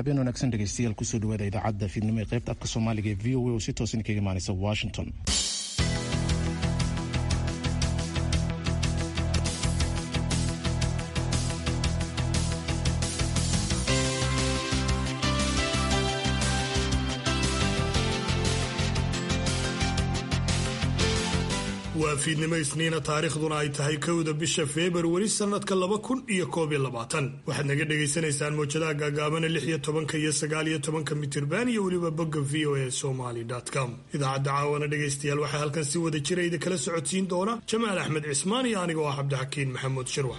habeen wanaagsan dhegeystayaal kusoo dhawaada idaacadda fiidnimo ee qaybta afka soomaaliga ee v o a oo si toosan kaga imaaneysa washington waa fiidnimo isniina taariikhduna ay tahay kowda bisha februari sannadka laba kun iyo koob iyo labaatan waxaad naga dhagaysanaysaan mawjadaha gaagaabana lix iyo tobanka iyo sagaal iyo tobanka mitirban iyo weliba bogga v o a somaly com idaacadda caawana dhegaystayaal waxaa halkan si wada jira idi kala socodsiin doona jamaal axmed cismaan iyo anigoo ah cabdixakiin maxamuud shirwax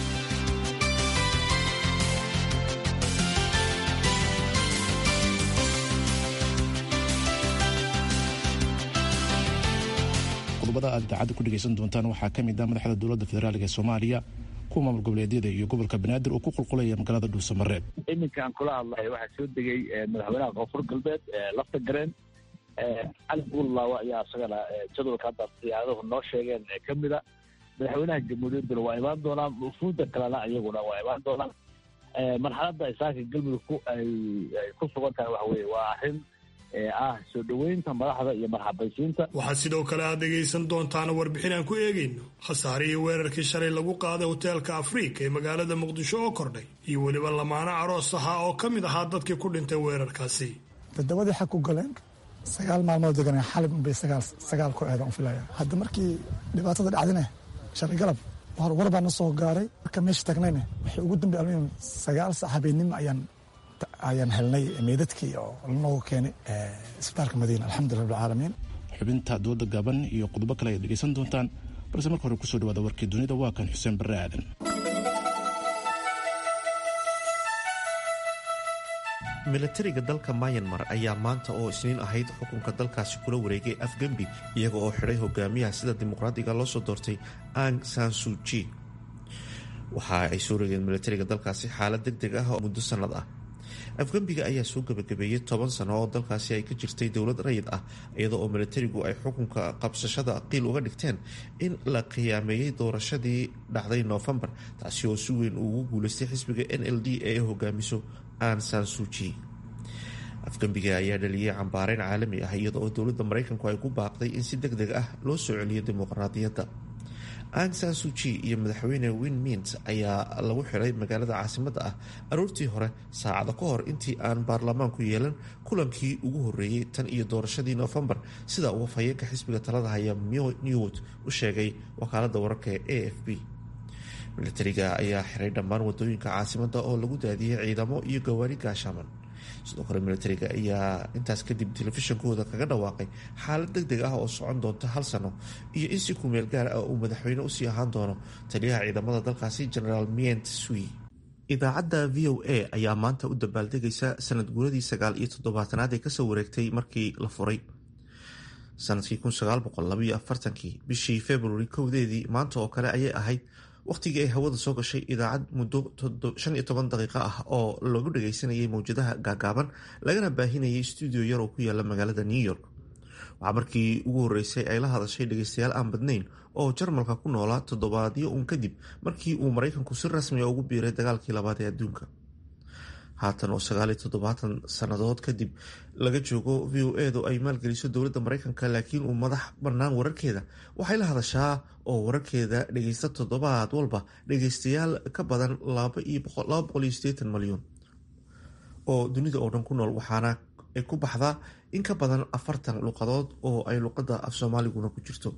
qodobada aad idaacadda ku dhegaysan doontaan waxaa ka mid ah madaxda dowladda federaalk ee soomaaliya kuwa maamul goboleedyada iyo gobolka banaadir oo ku qulqulaya magaalada dhuusamareeb iminkaan kula hadlahay waxaa soo degay madaxweynaha koonfur galbeed lafta gareen cali buullaawa ayaa isagana jadwalka hadda siyaaduhu noo sheegeen ka mida madaxweynaha jamhuuriyadduna waa imaan doonaan wufuudda kalena iyaguna waa imaan doonaan marxaladda isaaka galmudug ay ku sugan tahay waxa weye waa arrin ah soo dhoweynta madaxda iyo marxabaysiinta waxaad sidoo kale aad dhegaysan doontaana warbixin aan ku eegayno khasaarihii weerarkii shalay lagu qaaday hoteelka afriika ee magaalada muqdisho oo kordhay iyo weliba lamaano aroos ahaa oo ka mid ahaa dadkii ku dhintay weerarkaasi dadabadii xag ku galeen sagaal maalmood deganeen xalib unbay sagaal ku eedan u filaya hadda markii dhibaatada dhacdine shalay galab war baa na soo gaaray marka meesha tagnayne waxay ugu dambe almuhim sagaal sac habeenimo ayaan ayaan helnay meydadkii oo lanoogu keenay isbitaalka madiina alxamdulillah rabbilcaalamiin xubinta dooda gaaban iyo qodobo kale ayaad dhegaysan doontaan balse marka hore kusoo dhawaada warkii dunida waa kan xuseen barre aadan milatariga dalka mayanmar ayaa maanta oo isniin ahayd xukunka dalkaasi kula wareegay afgembi iyaga oo xidhay hogaamiyaha sida dimuqraadiga loo soo doortay ang sansuji waxa ay soo rogeen milatariga dalkaasi xaalad deg deg ah oo muddo sannad ah afgembiga ayaa soo gabagabeeyey toban sano oo dalkaasi ay ka jirtay dowlad rayid ah iyada oo milatarigu ay xukunka qabsashada qiil uga dhigteen in la khiyaameeyey doorashadii dhacday noofembar taasi oo si weyn ugu guuleystay xisbiga n l d ee hogaamiso an sansuji afgembiga ayaa dhaliyey cambaareyn caalami ah iyada oo dowladda maraykanku ay ku baaqday in si deg deg ah loo soo celiyo dimuqraadiyadda ang sansuji iyo madaxweyne win mint ayaa lagu xiray magaalada caasimadda ah aroortii hore saacada ka hor intii aan baarlamaanku yeelan kulankii ugu horeeyey tan iyo doorashadii noofembar sida uu afhayeenka xisbiga talada haya newt u sheegay wakaalada wararka ee a f b milatariga ayaa xiray dhammaan wadooyinka caasimadda oo lagu daadiyey ciidamo iyo gawaari gaashaaman sidoo kale milatariga ayaa intaas kadib telefishinkooda kaga dhawaaqay xaalad deg deg ah oo socon doonta hal sano iyo in si kumeel gaar ah uu madaxweyne usii ahaan doono taliyaha ciidamada dalkaasi generaal mient sui idaacadda v o a ayaa maanta u dabaaldegaysa sanad guuradii sagaal iyo toddobaatanaad ee kasoo wareegtay markii la furay sanadkii kii bishii februari kowdeedii maanta oo kale ayay ahayd wakhtigii ay hawada soo gashay idaacad muddo shan iyo toban daqiiqo ah oo lagu dhagaysanayay mawjadaha gaagaaban lagana baahinayay stuudio yar oo ku yaala magaalada new york waxaa markii ugu horreysay ay la hadashay dhagaystayaal aan badnayn oo jarmalka ku noolaa toddobaadyo uun kadib markii uu maraykanku si rasmiga ugu biiray dagaalkii labaad ee adduunka haatan oo sagaaliyo toddobaatan sannadood kadib laga joogo v o edu ay maalgeliso dowladda maraykanka laakiin uu madax bannaan wararkeeda waxay la hadashaa oo wararkeeda dhagaysta toddobaad walba dhagaystayaal ka badan malyan oo dunida oo dhan ku nool waxaana ay ku baxdaa in ka badan afartan luqadood oo ay luqadda af soomaaliguna ku jirto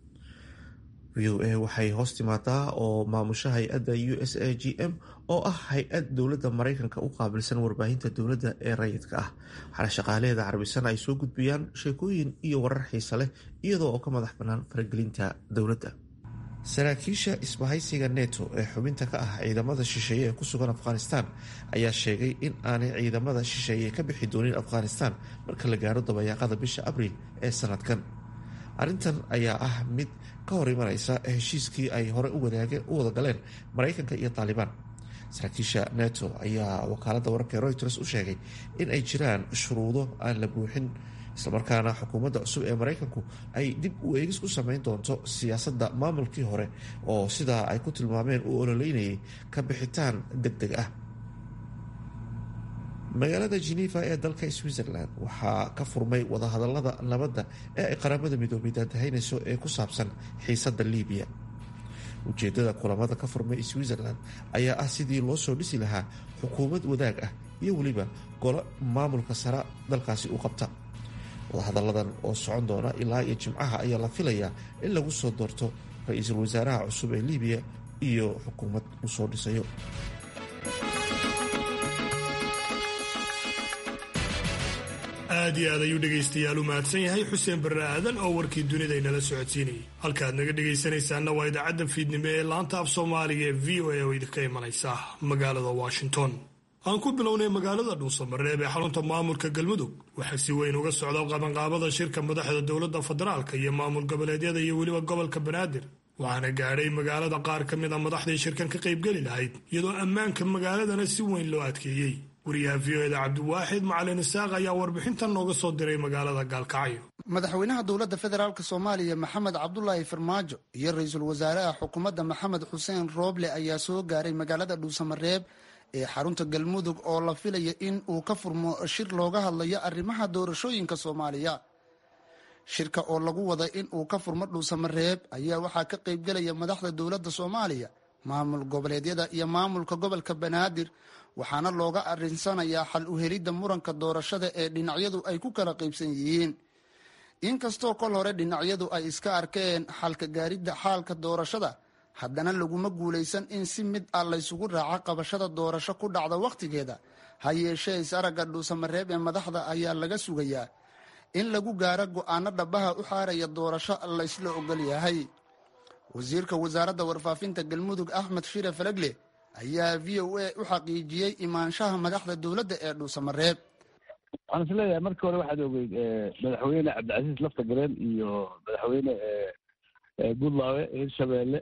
v o a waxay hoos timaadaa oo maamusha hay-adda u s a g m oo ah hay-ad dowladda maraykanka u qaabilsan warbaahinta dowladda ee rayidka ah waxaana shaqaalaheeda carbisana ay soo gudbiyaan sheekooyin iyo warar xiisa leh iyadoo oo ka madax bannaan faragelinta dowladda saraakiisha isbahaysiga neto ee xubinta ka ah ciidamada shisheeye ee ku sugan afghanistan ayaa sheegay in aanay ciidamada shisheeye ka bixi doonin afghanistan marka la gaaro dabayaaqada bisha abriil ee sanadkan arrintan ayaa ah mid ka hor imanaysa heshiiskii ay hore u wada galeen maraykanka iyo taalibaan saraakiisha neto ayaa wakaalada wararka reuters u sheegay in ay jiraan shuruudo aan la buuxin islamarkaana xukuumadda cusub ee maraykanku ay dib u eegis ku sameyn doonto siyaasadda maamulkii hore oo sidaa ay ku tilmaameen uu ololeynayay ka bixitaan deg deg ah magaalada geneva ee dalka switzerland waxaa ka furmay wadahadalada nabadda ee ay qaramada midoobay daantahaynayso ee ku saabsan xiisada libiya ujeedada kulamada ka furmay switzerland ayaa ah sidii loo soo dhisi lahaa xukuumad wadaag ah iyo weliba golo maamulka sare dalkaasi u qabta wadahadalladan oo socon doona ilaa iyo jimcaha ayaa la filayaa in lagu soo doorto ra-iisul wasaaraha cusub ee libiya iyo xukuumad uu soo dhisayo aad iyo aad ayuu dhegaystayaal u mahadsan yahay xuseen barre aadan oo warkii dunida inala socodsiinayay halkaad naga dhegaysanaysaanna waa idaacadda fiidnimo ee laanta af soomaaliga ee v o a oo idinka imanaysa magaalada washington aan ku bilownay magaalada dhuusamareeb ee xarunta maamulka galmudug waxaa si weyn uga socda qabanqaabada shirka madaxda dowladda federaalka iyo maamul goboleedyada iyo weliba gobolka banaadir waxaana gaadhay magaalada qaar ka mid a madaxdii shirkan ka qaybgeli lahayd iyadoo ammaanka magaaladana si weyn loo adkeeyey wariyaha v o eda cabdiwaaxid macalin isaaq ayaa warbixintan nooga soo diray magaalada gaalkacyo madaxweynaha dowladda federaalk soomaaliya maxamed cabdulaahi farmaajo iyo ra-iisul wasaaraha xukuumadda maxamed xuseen rooble ayaa soo gaaray magaalada dhuusamareeb ee xarunta galmudug oo la filaya in uu ka furmo shir looga hadlayo arrimaha doorashooyinka soomaaliya shirka oo lagu wada in uu ka furmo dhuusamareeb ayaa waxaa ka qaybgelaya madaxda dowladda soomaaliya maamul goboleedyada iyo maamulka gobolka banaadir waxaana looga arinsanayaa xal u helidda muranka doorashada ee dhinacyadu ay ku kala qaybsan yihiin inkastoo kol hore dhinacyadu ay iska arkeen xalka gaaridda xaalka doorashada haddana laguma guulaysan in si mid ah laysugu raaco qabashada doorasho ku dhacda wakhtigeeda ha yeeshee is-aragga dhuusamareeb ee madaxda ayaa laga sugayaa in lagu gaaro go-aano dhabaha u xaaraya doorasho laysla ogol yahay wasiirka wasaaradda warfaafinta galmudug axmed shire falegle ayaa v o a u xaqiijiyey imaanshaha madaxda dowladda ee dhuusamareeb waxaan is leeyahay markii hore waxaad ogeyd madaxweyne cabdicasiis lafta gareen iyo madaxweyne buntlawe hirshabeelle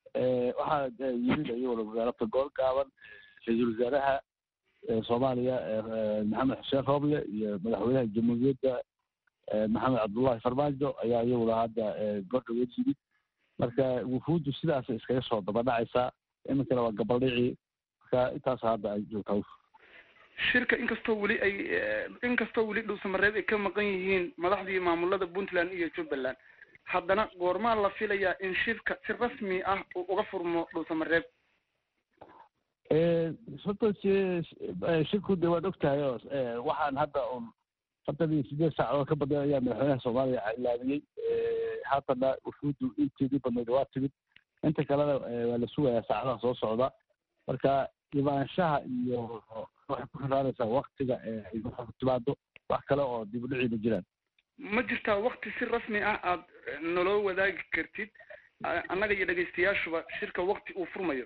waxaa yimid iyaguna wasaaradda gool gaaban ra-iisul wasaaraha soomaaliya maxamed xuseen rooble iyo madaxweynaha jamhuuriyadda maxamed cabdullahi farmaajo ayaa iyaguna hadda gordhaweed yimid marka wufuuddu sidaas iskaga soo dabadhacaysaa iminkana waa gabaldhicii marka intaas hadda ay joogtaa shirka inkastoo weli ay inkastoo weli dhuusamareeb ay ka maqan yihiin madaxdii maamulada puntland iyo jubbaland haddana goormaa la filayaa in shirka si rasmi ah uu uga furmo dhuusamareeb horta shirku de waad ogtahay oo waxaan hadda un afartan iyo sideed saacadood ka badan ayaa madaxweynaha soomaaliya ilaamiyey haatana wufuuddu inteedii badnayd waa timid inta kalena waa la sugayaa saacadaha soo socda marka imaanshaha iyo waxay ku xiraanaysaa waktiga ay timaado wax kale oo dib u dhicii ma jiraan ma jirtaa wakti si rasmi ah aad naloo wadaagi kartid annaga iyo dhegaystayaashuba shirka wakti uu furmayo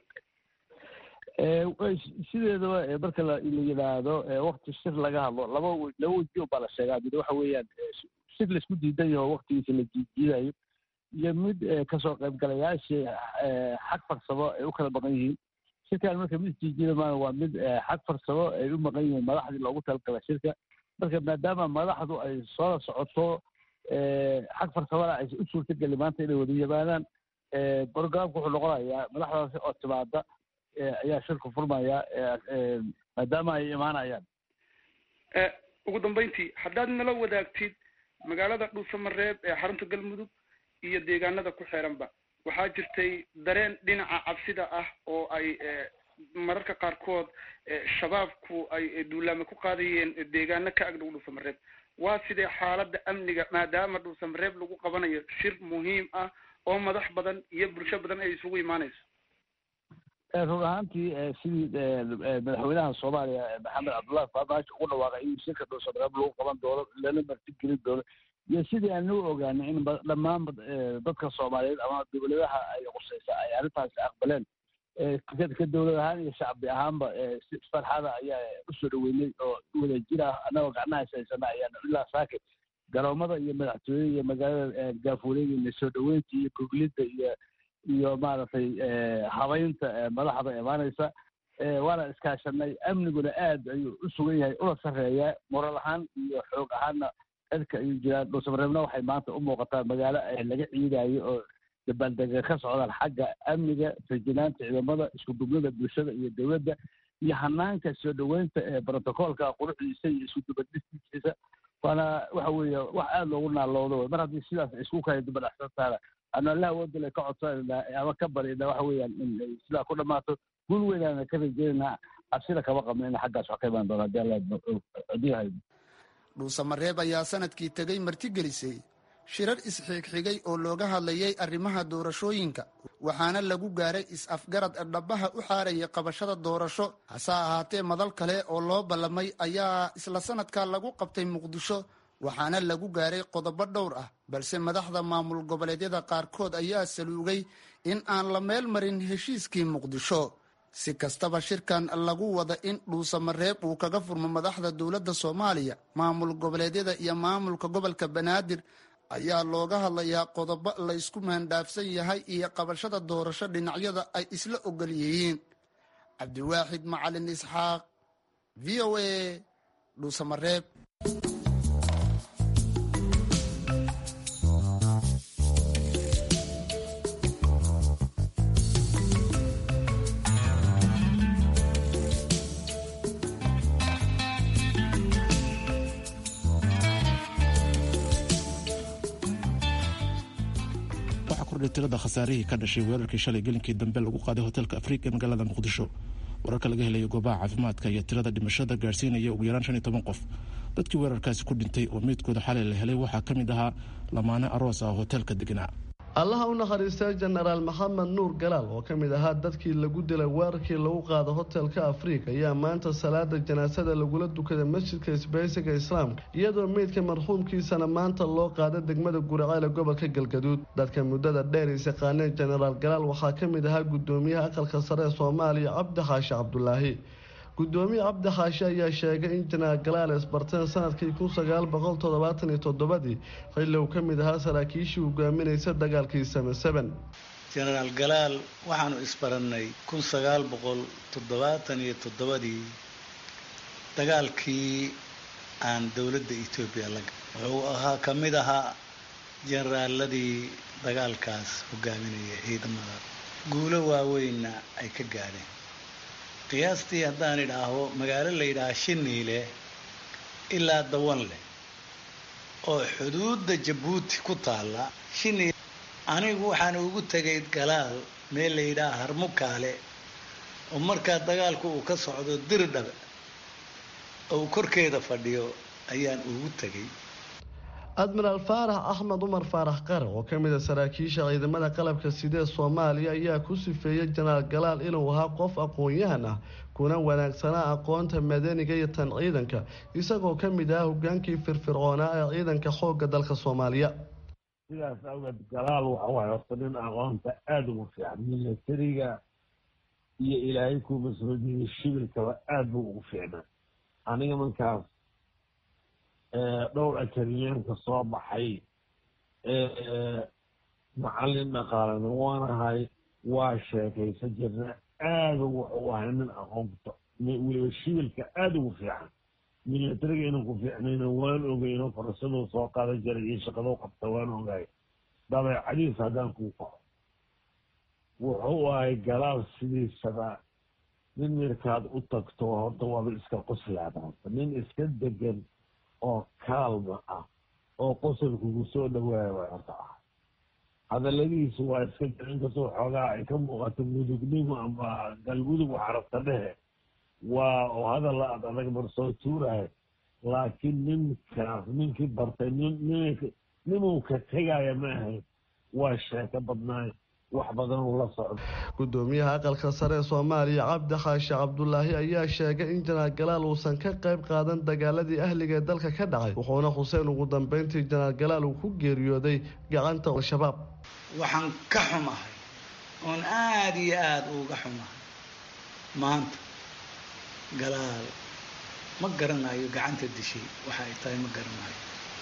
sideedaba marka la yidhaahdo wakti shir laga hadlo laba w laba weji baa la sheegaa mid waxa weeyaan shir laisku diidan yaho waktigiisa la jiijiidayo iyo mid kasoo qaybgalayaashii xag farsamo ay u kala maqan yihiin shirkan marka mid jiijiida maa waa mid xag farsamo ay u maqan yihiin madaxdii loogu talagala shirka marka maadaama madaxdu ay soo socoto xag farsamana aysan u suurtageli maanta inay wada yimaadaan programka wuxuu noqonayaa madaxdaasi oo timaada ayaa shirku furmaya maadaama ay imaanayaan ugu dambeyntii haddaad nala wadaagtid magaalada dhuusamareeb ee xarunta galmudug iyo deegaanada ku xeeranba waxaa jirtay dareen dhinaca cabsida ah oo ay mararka qaarkood shabaabku ay duulaame ku qaadayeen deegaano ka agdhow dhuusamareeb waa sidee xaaladda amniga maadaama dhuusamareeb lagu qabanayo shir muhiim ah oo madax badan iyo bulsho badan ay isugu imaanayso run ahaantii sidii madaxweynaha soomaaliya maxamed cabdullahi farmaajo ugu dhawaaqay in shirka dhuusamareeb lagu qaban doono lana martigelin doono iyo sidii aan u ogaanay in dhammaan dadka soomaaliyeed ama dowladaha ay qusaysa ay arrintaasi aqbaleen ka dowlad ahaan iyo shacbi ahaanba si farxada ayaa usoo dhaweynay oo wada jir ah annagoo gacnaha haysana ayaana ilaa saake garoomada iyo madaxtooyada iyo magaalada gaafuuleeda soo dhaweynta iyo goglida iyo iyo maaragtay habaynta madaxda imaanaysa waana iskaashanay amniguna aad ayuu u sugan yahay una sarreeyaa moral ahaan iyo xoog ahaanna cirka ayuu jiraan dhuusamareebna waxay maanta u muuqataa magaalo laga ciidayo oo dabaaldega ka socdaan xagga amniga fajinaanta ciidamada isku dublada bulshada iyo dowladda iyo hanaanka soo dhoweynta ee brotocoolka quruxdiisa iyo isu dubadhistiisa waana waxa weeye wax aada loogu naaloodo wey mar haddii sidaas isku kala dubadhaxsantaana anu allaha wadale ka codsanayna ama ka baryana waxa weeyaan in ay sidaa ku dhammaato gul weynaana ka rajeynayna cabsida kama qabno in xaggaas wax ka imaan doona hadii alla haddii haydo dhuusamareeb ayaa sanadkii tegay martigelisay shirar isxigxigay oo looga hadlayay arrimaha doorashooyinka waxaana lagu gaaray is-afgarad dhabaha u xaarayay qabashada doorasho hase ahaatee madal kale oo loo ballamay ayaa isla sanadka lagu qabtay muqdisho waxaana lagu gaaray qodobo dhowr ah balse madaxda maamul goboleedyada qaarkood ayaa saluugay in aan la meel marin heshiiskii muqdisho si kastaba shirkan lagu wada in dhuusamareeb uu kaga furmo madaxda dowladda soomaaliya maamul goboleedyada iyo maamulka gobolka banaadir ayaa looga hadlayaa qodobo la ysku maandhaafsan yahay iyo qabashada doorasho dhinacyada ay isla ogol yihiin cabdiwaaxid macalin isxaaq v o a dhuusamareeb tirada khasaarihii ka dhashay weerarkii shalay gelinkii dambe lagu qaaday hotelka afrika ee magaalada muqdisho wararka laga helaya goobaha caafimaadka iyo tirada dhimashada gaarsiinaya ugu yaraan shan iyo toban qof dadkii weerarkaasi ku dhintay oo meydkooda xalay la helay waxaa ka mid ahaa lamaane aroos ah hotelka deganaa allaha u nakhariistay jenaraal maxamed nuur galaal oo ka mid ahaa dadkii lagu dilay weerarkii lagu qaada hotelka afrika ayaa maanta salaada janaasada lagula dukaday masjidka isbaysiga islaamka iyadoo meydka marxuumkiisana maanta loo qaada degmada guraceel ee gobolka galgaduud dadka muddada dheer is yaqaaneen jenaraal galaal waxaa ka mid ahaa gudoomiyaha aqalka sare ee soomaaliya cabdi xaashi cabdulaahi gudoomiye cabdi xaashi ayaa sheegay in jenaraal galaal isbarteen sanadkii kun sagaal boqol toddobaatan iyo toddobadii xilli uu ka mid ahaa saraakiishii hogaaminaysa dagaalkii same seben jenaraal galaal waxaanu isbarannay kun sagaal boqol toddobaatan iyo toddobadii dagaalkii aan dowladda etoobiya la wuxuu ahaa ka mid ahaa jenaraaladii dagaalkaas hogaaminaya ciidamada guulo waaweynna ay ka gaadheen qiyaastii haddaan idhaaho magaalo la yidhaaha shiniile ilaa dawanleh oo xuduudda jabuuti ku taalla shiniile anigu waxaan ugu tegay galaal meel la yidhaaha harmukaale oo markaa dagaalku uu ka socdo dirdhabe oo uu korkeeda fadhiyo ayaan ugu tegay admiraal faarax axmed umar faarax qare oo ka mid a saraakiisha ciidamada qalabka sidee soomaaliya ayaa ku sifeeyey jenaraal galaal inuu ahaa qof aqoon-yahan ah kuna wanaagsanaa aqoonta madaniga iyo tan ciidanka isagoo ka mid ah hogaankii firfircoonaa ee ciidanka xoogga dalka soomaaliya sidaas awgeed galaal waxau hay horta nin aqoonta aada ugu fiican milatariga iyo ilaahay ku masroodiya shibilkaba aada buu ugu fiicnaa aniga markaas dhowr akademiyaanka soo baxay macallin dhaqaalana waanahay waa sheekaysan jirna aada wuxuu ahay nin aqoonta weliba shibilka aada ugu fiican milatariga inuu ku fiicnayna waan ogeyno farasaduu soo qaadan jiray iyo shaqaduu qabta waan ogaay dabeecadiis haddaan kuu kaco wuxuu ahay galaal sidiisaba nin markaad u tagto horta waaba iska qoslaadaanta nin iska degan oo kaalma ah oo qosolkugu soo dhawaaya way horta ah hadaladiisu waa iska jir inkastoo xoogaa ay ka muuqato mudugnimo ama galmudug waxarabta dhehe waa oo hadalla ad adag mar soo tuurahay laakiin ninkaas ninkii bartay nin ninuu ka tegaya ma ahayn waa sheeko badnaay wax badan uu la socdo gudoomiyaha aqalka sare ee soomaaliya cabdi xaashi cabdulaahi ayaa sheegay in jenaraal galaal uusan ka qayb qaadan dagaaladii ahliga ee dalka ka dhacay wuxuuna xuseen ugu dambeyntii jenaraal galaal uu ku geeriyooday gacanta al-shabaab waxaan ka xumahay oon aada iyo aada uga xumahay maanta galaal ma garanayo gacanta dishay waxa ay tahay ma garanayo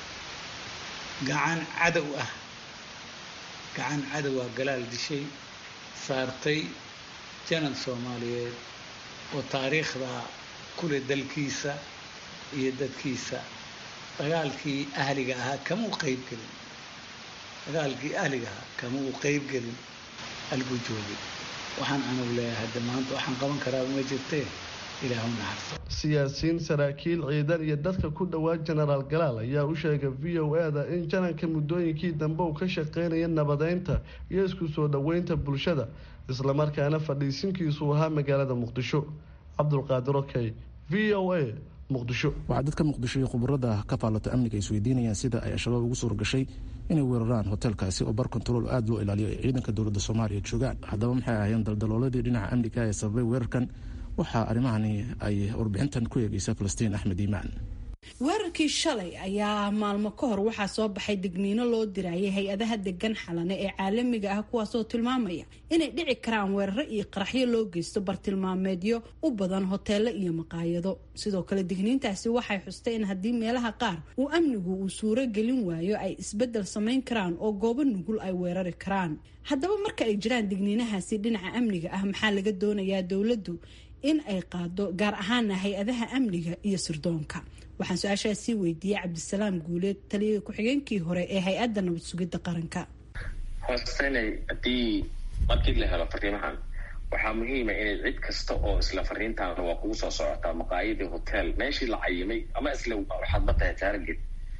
gacan cadow ah gacan cadowaa galaal dishay saartay janan soomaaliyeed oo taariikhda kule dalkiisa iyo dadkiisa dagaalkii ahliga ahaa kama u qeyb gelin dagaalkii ahliga ahaa kama uu qeyb gelin halkuu joogay waxaan anugu leeyahay hadda maanta waxaan qaban karaaba ma jirtee ilaah u naxarto siyaasiyiin saraakiil ciidan iyo dadka ku dhowaa jenaraal galaal ayaa u sheegay v o e-da in jananka muddooyinkii dambe uu ka shaqeynaya nabadeynta iyo isku soo dhoweynta bulshada islamarkaana fadhiisinkiisu ahaa magaalada muqdisho cabdulqaadir okey v o a muqdisho waxaa dadka muqdisho iyo khubarada ka faallata amniga ay isweydiinayaan sida ay al-shabaab ugu suura gashay inay weeraraan hoteelkaasi oo bar kontarool aada loo ilaaliyo ay ciidanka dowladda soomaaliya joogaan haddaba maxay ahaayeen daldalooladii dhinaca amniga ee sababay weerarkan waxaa arrimahani ay warbixintan ku eegeysa falastiin axmed iimaan weerarkii shalay ayaa maalmo ka hor waxaa soo baxay digniino loo dirayay hay-adaha degan xalane ee caalamiga ah kuwaasoo tilmaamaya inay dhici karaan weeraro iyo qaraxyo loo geysto bartilmaameedyo u badan hoteelo iyo maqaayado sidoo kale digniintaasi waxay xustay in haddii meelaha qaar uu amnigu uu suuro gelin waayo ay isbedel samayn karaan oo goobo nugul ay weerari karaan haddaba marka ay jiraan digniinahaasi dhinaca amniga ah maxaa laga doonayaa dowladdu in ay qaado gaar ahaana hay-adaha amniga iyo sirdoonka waxaan su-aashaasii weydiiyey cabdisalaam guuleed taliyada ku-xigeenkii hore ee hay-adda nabad sugidda qaranka hoostenay haddii markii la helo fariimahan waxaa muhiima inay cid kasta oo isla fariintaana waa kugu soo socotaa maqaayadii hotel meeshii la cayimay ama isla waxaad matahay taarget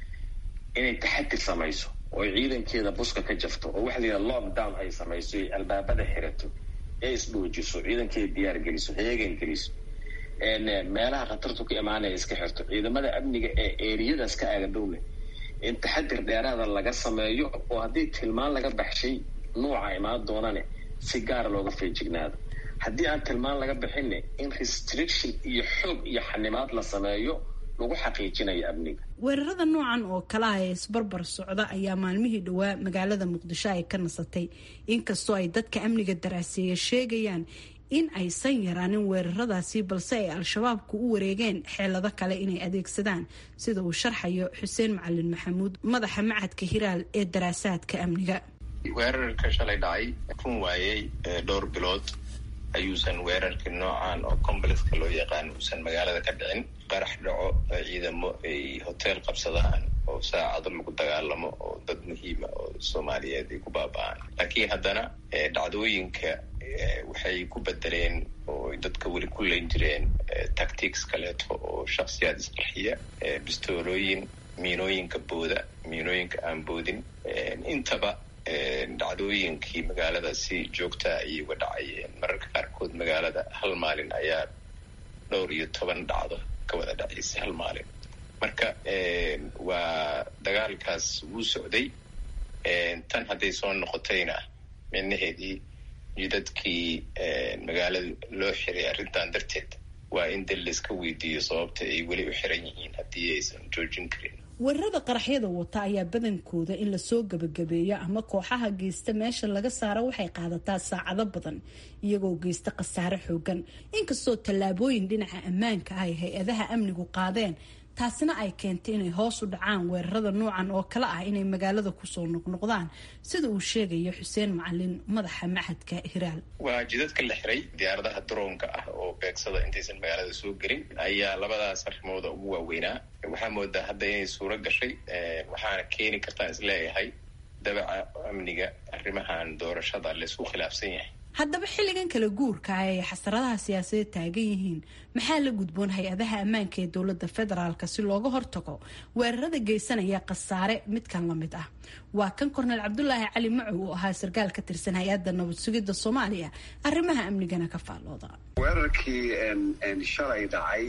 inay taxadir samayso oo ciidankeeda buska ka jafto oo waxa la yidhaha lockdown ay samayso ay albaabada xirato ee isdhoojiso ciidankeeda diyaar geliso heegan geliso meelaha khatartu ka imaanaya iska xirto ciidamada amniga ee eriyadaas ka aagadhowle in taxadir dheeraada laga sameeyo oo haddii tilmaan laga baxshay nuuca imaan doonane si gaara looga feejignaado haddii aan tilmaan laga bixinne in restriction iyo xoog iyo xanimaad la sameeyo lagu xaqiijinayo amniga weerarada noocan oo kalaha ee isbarbar socda ayaa maalmihii dhowaa magaalada muqdisho ay ka nasatay inkastoo ay dadka amniga daraaseeya sheegayaan in aysan yaraanin weeraradaasi balse ay al-shabaabku u wareegeen xeelado kale inay adeegsadaan sida uu sharxayo xuseen macalin maxamuud madaxa macadka hiraal ee daraasaadka amniga weerarka shalay dhacay run waayey dhowr bilood ayuusan weerarkii noocan oo complexka loo yaqaan uusan magaalada ka dhicin qarax dhaco ciidamo ay hotel qabsadaan oo saacado lagu dagaalamo oo dad muhiima oo soomaaliyeed ay ku baaba-aan laakiin haddana dhacdooyinka waxay ku bedeleen oo dadka weli ku leyn jireen tactics kaleeto oo shaksiyaad isqarxiya bistoolooyin miinooyinka booda miinooyinka aan boodin intaba dhacdooyinkii magaalada si joogtaa ayay uga dhacayeen mararka qaarkood magaalada hal maalin ayaa dhowr iyo toban dhacdo ka wada dhacaysay hal maalin marka waa dagaalkaas wuu socday tan hadday soo noqotayna micnaheedii jidadkii magaalada loo xiray arrintan darteed waa in dal layska weydiiyo sababta ay weli u xiran yihiin haddii aysan joojin karin weerarada qaraxyada wata ayaa badankooda in lasoo gabagabeeyo ama kooxaha geysta meesha laga saaro waxay qaadataa saacado badan iyagoo geysta khasaare xoogan inkastoo tallaabooyin dhinaca ammaanka ah ay hay-adaha amnigu qaadeen taasina ay keentay inay hoos u dhacaan weerarada noocan oo kale ah inay magaalada kusoo noqnoqdaan sida uu sheegayo xuseen macalin madaxa maxadka hiraal waa jidadka la xiray diyaaradaha daroonka ah oo beegsada intaysan magaalada soo gelin ayaa labadaas arrimooda ugu waaweynaa waxaa moodaa hadda inay suuro gashay waxaana keeni kartaan isleeyahay dabaca amniga arrimahan doorashada laysku khilaafsan yahay haddaba xilligan kala guurka ah ay xasaradaha siyaasadeed taagan yihiin maxaa la gudboon hay-adaha ammaanka ee dowladda federaalk si looga hortago weerarada geysanaya khasaare midkan la mid ah waa kan korneel cabdulaahi cali macow oo ahaa sarkaal ka tirsan hay-adda nabad sugidda soomaaliya arrimaha amnigana ka faallooda weerarkii shalay dhacay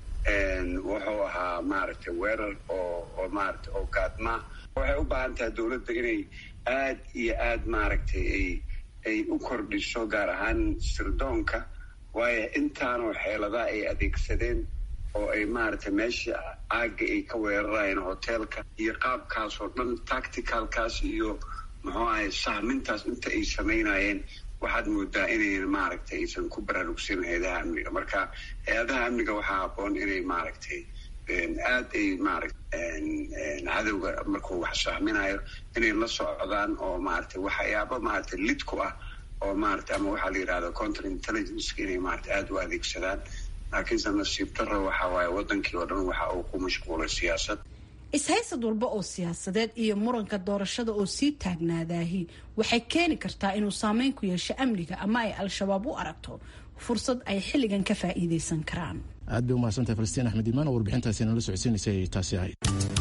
wuxuu ahaa maaragtay weerar oo oo maaragtay oo gaadma waxay u baahan tahay dowladda inay aad iyo aad maaragtay ay ay u kordhiso gaar ahaan sirdoonka waayo intaanoo xeeladaha ay adeegsadeen oo ay maaragtay meesha caagga ay ka weerarayeen hoteelka iyo qaabkaas oo dhan tacticalkaas iyo muxuu ahay sahmintaas inta ay samaynayeen waxaad moodaa inayn maaragtay aysan ku baraarugsan hay-adaha amniga marka hay-adaha amniga waxaa habboon inay maaragtay aad ay maaragtay cadowga markuu wax sahminayo inay la socdaan oo maaragtay waxyaaba maaragtay lid ku ah oo maaragtay ama waxaa la yidhahda counter intelligenceka inay maaragtay aada u adeegsadaan laakiinse nasiib daro waxa waaye waddankii oo dhan waxa uu ku mashquulay siyaasad is-haysad walba oo siyaasadeed iyo muranka doorashada oo sii taagnaadaahi waxay keeni kartaa inuu saameyn ku yeesho amniga ama ay al-shabaab u aragto fursad ay xilligan ka faa'iidaysan karaan aad bay umahadsantahay falastiin axmed iimaan oo warbixintaasi nala socodsiinaysay taasi ahayd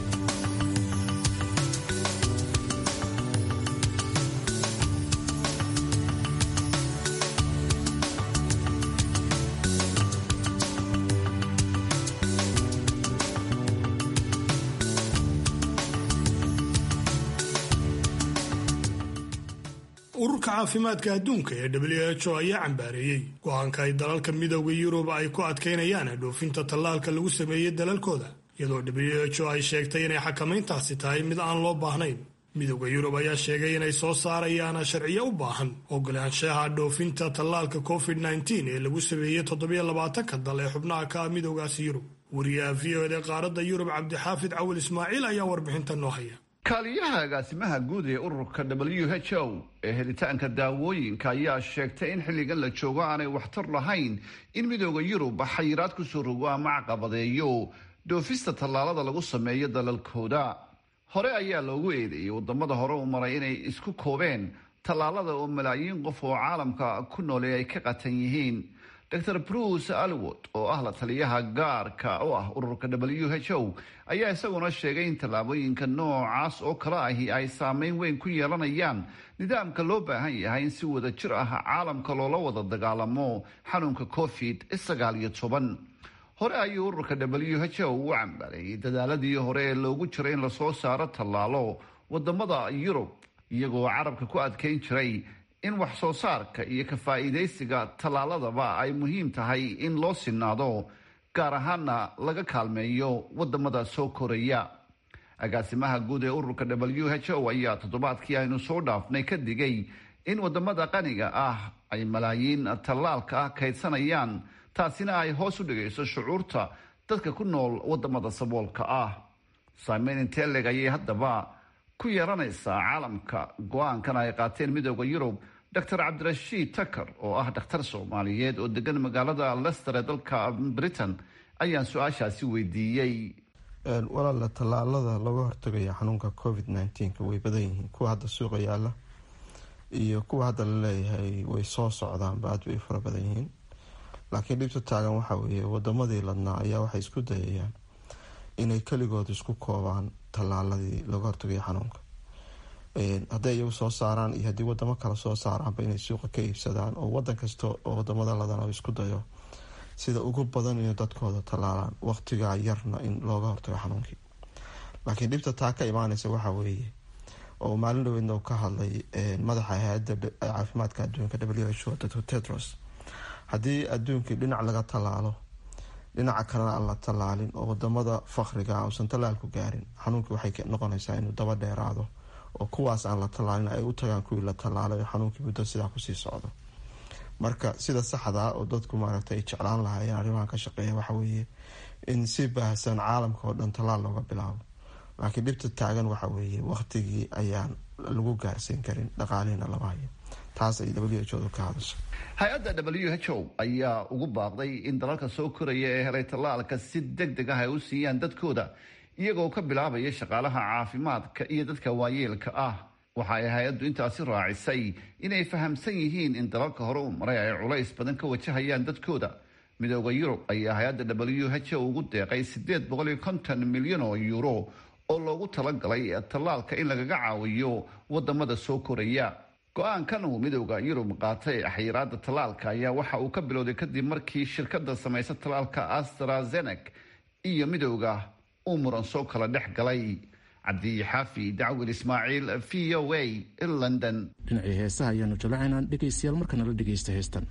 ururka caafimaadka adduunka ee w h o ayaa cambaareeyey go-aanka ay dalalka midooda yurub ay ku adkaynayaan dhoofinta tallaalka lagu sameeyey dalalkooda iyadoo w h o ay sheegtay inay xakamayntaasi tahay mid aan loo baahnayn midooda yurub ayaa sheegay inay soo saarayaan sharciyo u baahan ogolaanshaha dhoofinta tallaalka covid nteen ee lagu sameeyey toddobiyo labaatanka dal ee xubnaha ka ah midoogaasi yurub wariyaha v o d qaaradda yurub cabdixaafid cawil ismaaciil ayaa warbixinta noo haya kaaliyaha agaasimaha guud ee ururka w h o ee helitaanka daawooyinka ayaa sheegtay in xilligan la joogo aanay waxtar lahayn in midooda yurub xayiraad kusoo rogo ama caqabadeeyo dhoofista tallaalada lagu sameeyo dalalkooda hore ayaa loogu eedeeyey wadamada hore u maray inay isku koobeen tallaalada oo malaayiin qof oo caalamka ku noole ay ka qatan yihiin dor bruce alwood oo ah la taliyaha gaarka u ah ururka w h o ayaa isaguna sheegay in tallaabooyinka noocaas oo kale ahi ay saameyn weyn ku yeelanayaan nidaamka loo baahan yahay in si wada jir ah caalamka loola wada dagaalamo xanuunka covid sagaal iyo toban hore ayuu ururka w h o u cambaareeyey dadaaladii hore ee loogu jiray in lasoo saaro tallaalo wadamada yurub iyagoo carabka ku adkeyn jiray in wax soo saarka iyo ka faa'iidaysiga tallaaladaba ay muhiim tahay in loo sinaado gaar ahaana laga kaalmeeyo wadamada soo koraya agaasimaha guud ee ururka w h o ayaa toddobaadkii aynu soo dhaafnay ka digay in wadamada qaniga ah ay malaayiin tallaalka ah kaydsanayaan taasina ay hoos u dhigayso shucuurta dadka ku nool wadamada saboolka ah saameyn inteleg ayay haddaba ku yeelanaysaa caalamka go-aankan ay qaateen midooda yurub dor cabdirashiid takar oo ah dhakhtar soomaaliyeed oo degan magaalada lester ee dalka britain ayaan su-aashaasi weydiiyey walaala tallaalada laga hortagaya xanuunka covid nneteen-ka way badan yihiin kuwa hadda suuqa yaala iyo kuwa hadda laleeyahay way soo socdaanba aad bay fara badan yihiin laakiin dhibta taagan waxaa weeye wadamadii ladnaa ayaa waxay isku dayayaan inay keligood isku koobaan tallaaladii laga hortagaya xanuunka hadday iyagu soo saaraan iyo haddii wadamo kale soo saaraanba inay suuqa ka iibsadaan oo wadan kasta oo wadamada ladana isku dayo sida ugu badan inay dadkooda tallaalaan waqtigaa yarna in looga hortago xanuunkii laakiin dhibta taa ka imaaneysa waxaa weeye oo maalin dhaweydna uu ka hadlay madaxa hay-adda caafimaadka adduunka w h o dr tedros haddii adduunkii dhinac laga tallaalo dhinaca kalena aan la tallaalin oo wadamada fakriga uusan tallaalku gaarin xanuunkii waxay noqonaysaa inuu daba dheeraado oo kuwaas aan la tallaalin ay u tagaan kuwii la tallaalay xanuunkii muddo sidaa kusii socdo marka sida saxda oo dadku maaragta ay jeclaan lahaayeen arrimahan ka shaqeeya waxa weeye in si baahsan caalamka oo dhan tallaal looga bilaabo laakiin dhibta taagan waxa weeye waqtigii ayaan lagu gaarsiin karin dhaqaalihina lama hayo taas ay w h o ka hadasha hay-adda w h o ayaa ugu baaqday in dalalka soo koraya ee helay tallaalka si deg deg ah ay u siiyaan dadkooda iyagoo ka bilaabaya shaqaalaha caafimaadka iyo dadka waayeelka ah waxa ay hay-addu intaasi raacisay inay fahamsan yihiin in dalalka hore u maray ay culays badan ka wajahayaan dadkooda midooda yurub ayaa hay-adda w h o ugu deeqay sideed boqol iyo konton milyan oo yuuro oo loogu talagalay tallaalka in lagaga caawiyo wadamada soo koraya go-aankan uu midooda yurub qaatay xayiraada tallaalka ayaa waxa uu ka bilowday kadib markii shirkada samaysa tallaalka astrazenek iyo midooda uu muran soo kala dhex galay cabdixaafi dacwil ismaaciil v o a london dhinacii heesaha ayaanu jalacaynaa dhegaystayaal markana la dhegaysta heestan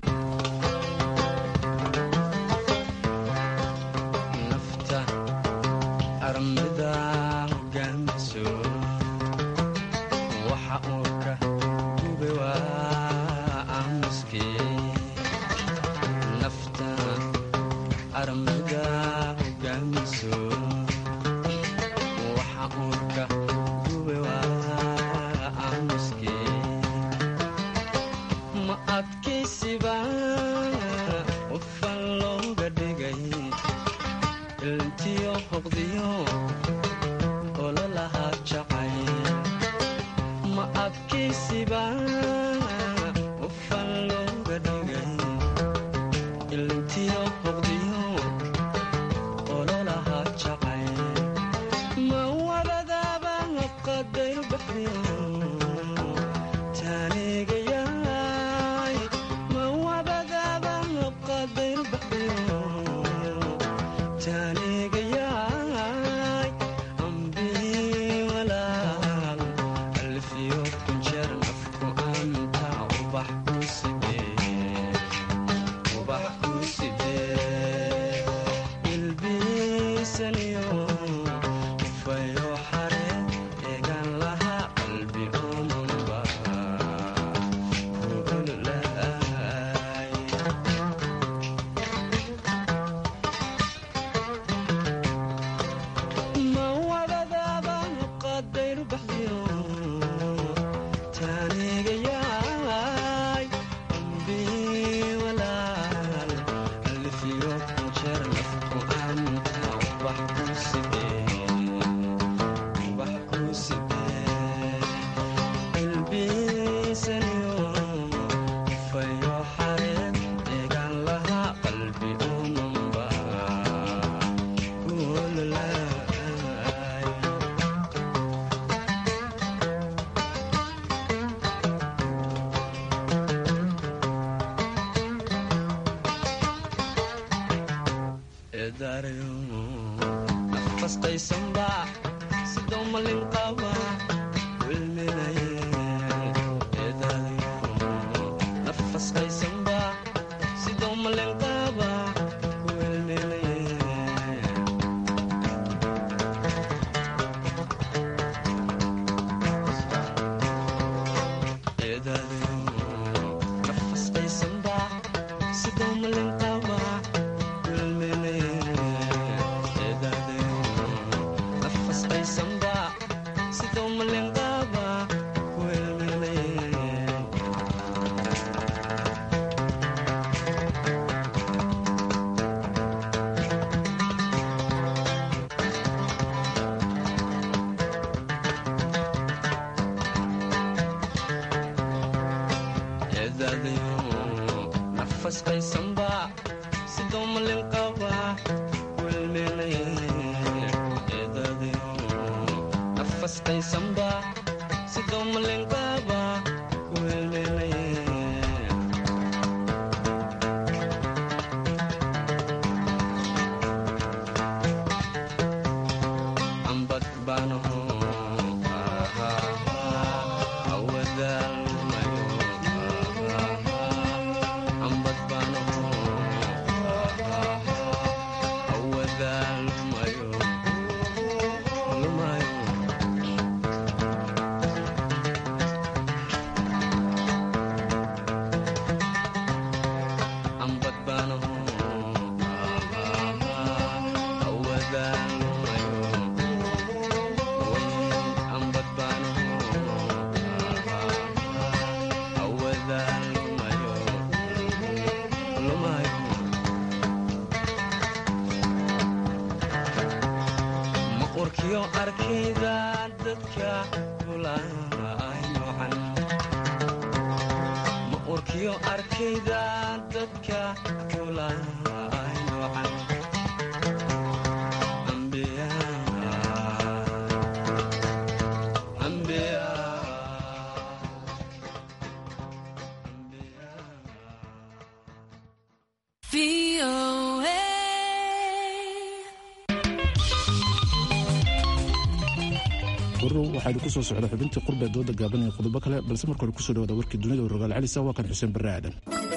warow waxaanu ku soo socda xubintii qurbe dooda gaaban iyo qodobo kale balse marka hore kusoo dhawaada warkii dunida oo rogaal celisa waa kan xuseen barre aadan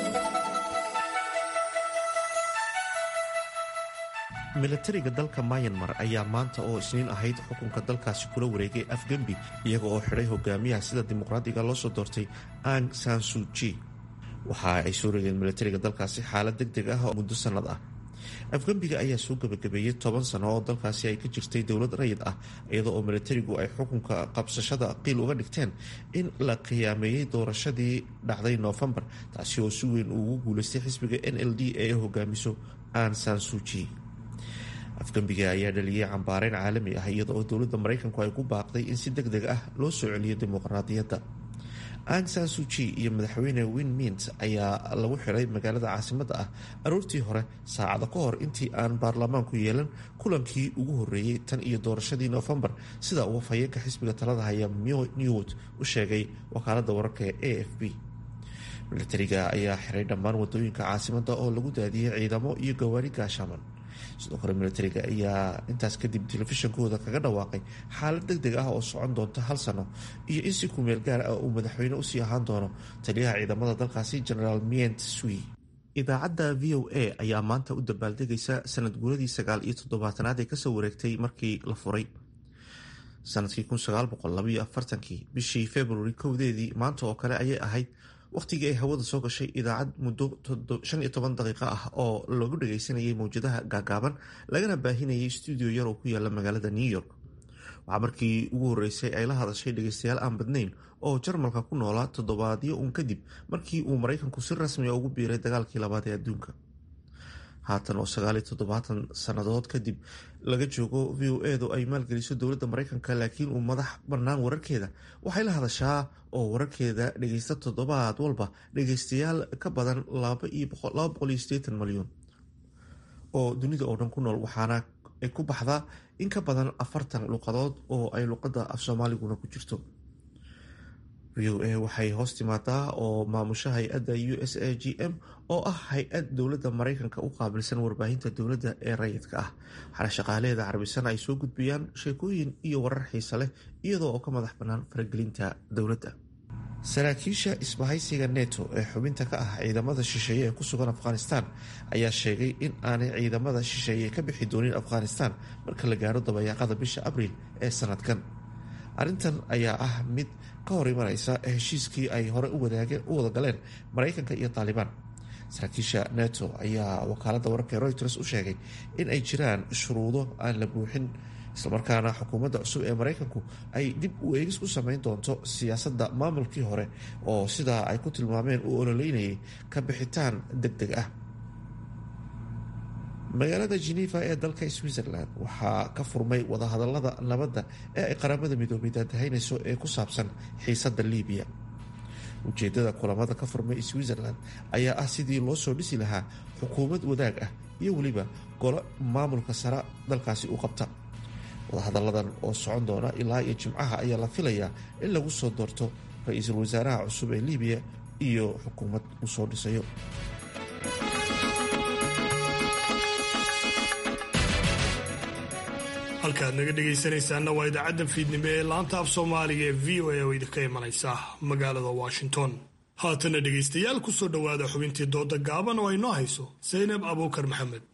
milatariga dalka mayanmar ayaa maanta oo isniin ahayd xukunka dalkaasi kula wareegay afgembi iyaga oo xidhay hogaamiyaha sida dimuqraadiga loo soo doortay ang sansuji waxa ay soo regeen milatariga dalkaasi xaalad deg deg ah oo muddo sannad ah afgembiga ayaa soo gabagabeeyey toban sano oo dalkaasi ay ka jirtay dowlad rayid ah iyadoo oo milatarigu ay xukunka qabsashada qiil uga dhigteen in la qiyaameeyey doorashadii dhacday noofembar taasi oo si weyn ugu guuleystay xisbiga n l d ee hogaamiso an sansuji afgembiga ayaa dhaliyey cambaareyn caalami ah iyada oo dowladda maraykanku ay ku baaqday in si deg deg ah loo soo celiyo dimuqraadiyadda ang sansuji iyo madaxweyne win mint ayaa lagu xiray magaalada caasimadda ah aroortii hore saacado ka hor intii aan baarlamaanku yeelan kulankii ugu horeeyey tan iyo doorashadii noofembar sida uu afhayeenka xisbiga talada haya newt u sheegay wakaalada wararka ee a f b milatariga ayaa xiray dhammaan wadooyinka caasimadda oo lagu daadiyey ciidamo iyo gawaari gaashaaman sidoo kale militariga ayaa intaas kadib telefishinkooda kaga dhawaaqay xaalad deg deg ah oo socon doonta hal sano iyo in si kumeel gaar ah uu madaxweyne usii ahaan doono taliyaha ciidamada dalkaasi generaal mient sui idaacadda v o a ayaa maanta u dabaaldegaysa sanad guuradii sagaal iyo toddobaatanaad ee kasoo wareegtay markii la furay sanadkii kii bishii februari kowdeedii maanta oo kale ayay ahayd wakhtigii ay hawada soo gashay idaacad muddo daqiiqo ah oo lagu dhagaysanayay mowjadaha gaagaaban lagana baahinayay stuudio yar oo ku yaala magaalada new york waxaa markii ugu horeysay ay la hadashay dhagaystayaal aan badnayn oo jarmalka ku noolaa toddobaadyo uun kadib markii uu maraykanku si rasmiga ugu biiray dagaalkii labaad ee adduunka haatan oo sagaaliyo toddobaatan sannadood kadib laga joogo v o edu ay maalgeliso dowladda maraykanka laakiin uu madax bannaan wararkeeda waxay la hadashaa oo wararkeeda dhagaysta toddobaad walba dhagaystayaal ka badan malyan oo dunida oo dhan ku nool waxaana ay ku baxdaa in ka badan afartan luqadood oo ay luqadda af soomaaliguna ku jirto v o a waxay hoos timaadaa oo maamusha hay-adda u s a g m oo ah hay-ad dowladda maraykanka u qaabilsan warbaahinta dowladda ee rayidka ah waxaana shaqaalaheeda carabisan ay soo gudbiyaan sheekooyin iyo warar xiise leh iyadoo oo ka madax bannaan faragelinta dowladda saraakiisha isbahaysiga neto ee xubinta ka ah ciidamada shisheeye ee ku sugan afghanistan ayaa sheegay in aanay ciidamada shisheeye ka bixi doonin afghanistan marka la gaaro dabayaaqada bisha abriil ee sanadkan arrintan ayaa ah mid ka hor imaneysa heshiiskii ay hore u wada galeen maraykanka iyo taalibaan saraakiisha neto ayaa wakaaladda wararka ee reuters u sheegay in ay jiraan shuruudo aan la buuxin islamarkaana xukuumadda cusub ee maraykanku ay dib u eegis ku sameyn doonto siyaasadda maamulkii hore oo sidaa ay ku tilmaameen uu ololeynayay ka bixitaan deg deg ah magaalada geneva ee dalka switzerland waxaa ka furmay wadahadalada nabadda ee ay qaramada midoobay daadahaynayso ee ku saabsan xiisadda libiya ujeedada kulamada ka furmay switzerland ayaa ah sidii loo soo dhisi lahaa xukuumad wadaag ah iyo weliba golo maamulka sara dalkaasi u qabta wadahadalladan oo socon doona ilaa iyo jimcaha ayaa la filayaa in lagu soo doorto ra-iisul wasaaraha cusub ee libiya iyo xukuumad uu soo dhisayo halkaad naga dhegaysanaysaana waa idaacadda fiidnimo ee laanta af soomaaliga ee v o a oo idinka imanaysa magaalada washington haatana dhegaystayaal ku soo dhowaada xubintii dooda gaaban oo ay noo hayso saynab abuukar maxamed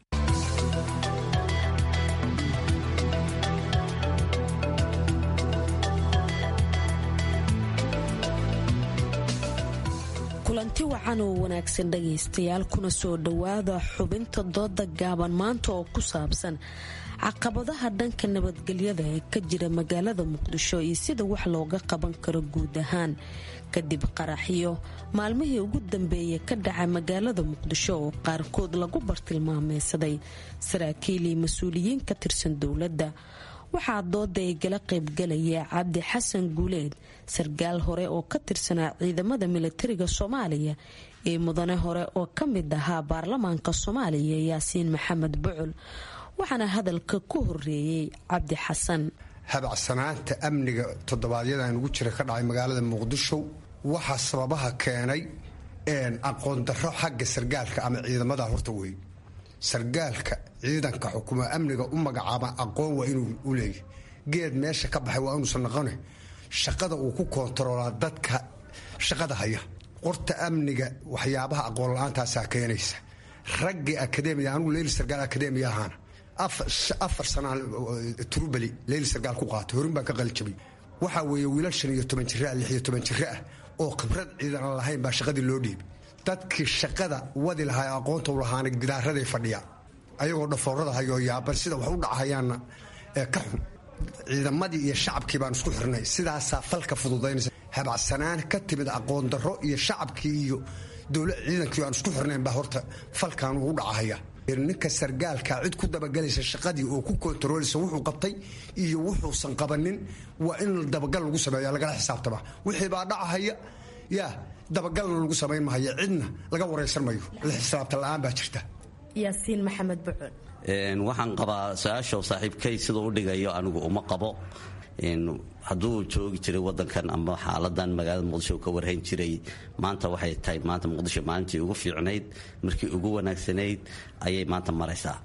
kulanti wacan oo wanaagsan dhagaystayaal kuna soo dhowaada xubinta dooda gaaban maanta oo ku saabsan caqabadaha dhanka nabadgelyada ee ka jira magaalada muqdisho iyo sida wax looga qaban karo guud ahaan kadib qaraxyo maalmihii ugu dambeeyay ka dhacay magaalada muqdisho oo qaarkood lagu bartilmaameysaday saraakiil iyo mas-uuliyiin ka tirsan dowladda waxaa dooda ay gala qaybgalaya cabdi xasan guuleed sarkaal hore oo ka tirsanaa ciidamada militariga soomaaliya iyo mudane hore oo ka mid ahaa baarlamaanka soomaaliya yaasiin maxamed bucul waxaana hadalka ku horeeyey cabdi xasan habacsanaanta amniga toddobaadyadaan ugu jira ka dhacay magaalada muqdisho waxaa sababaha keenay aqoon darro xagga sargaalka ama ciidamada horta wey sargaalka ciidanka xukuma amniga u magacaaba aqoon waa inuu u leeyahy geed meesha ka baxay waa inuusan noqone shaqada uu ku koontaroolaa dadka shaqada haya qorta amniga waxyaabaha aqoon la-aantaasaa keenaysa raggii akademiya anugu leyli sargaal akademiya ahaana afar sanaa turubali leyli sargaal ku qaatay horin baan ka qalijabay waxaa weeye wiilal shan iyo toban jira lix iyo toban jiro ah oo khibrad ciidan aan lahayn baa shaqadii loo dhiibay dadkii shaqada wadi lahaa aqoonta u lahaana gidaaraday fadhiya ayagoo dhafoorada hayoo yaaban sida wax u dhacahayaanna ka xun ciidamadii iyo shacabkii baan isku xirnay sidaasaa falka fududaynaysa habacsanaan ka timid aqoon darro iyo shacabkii iyo dowla ciidankii aan isku xirnayn baa horta falkan uu dhacahaya ninka sargaalka cid ku dabagelaysa shaqadii oo ku kontarooleysa wuxuu qabtay iyo wuxuusan qabanin waa in dabagal lagu sameeya lagala xisaabtama wixii baa dhacahaya yaa dabagalna lagu samayn mahayo cidna laga waraysan mayo la xisaabta la-aan baa jirta yaasiin maxamed bucul waxaan qabaa su-aasha saaxiibkay siduu u dhigayo anigu uma qabo hadduu joogi jiray wadankan ama xaaladan magaalada muqdisho ka warhayn jiray maanta waxay tahay maanta muqdisho maalintii ugu fiicnayd markii ugu wanaagsanayd ayay maanta maraysaa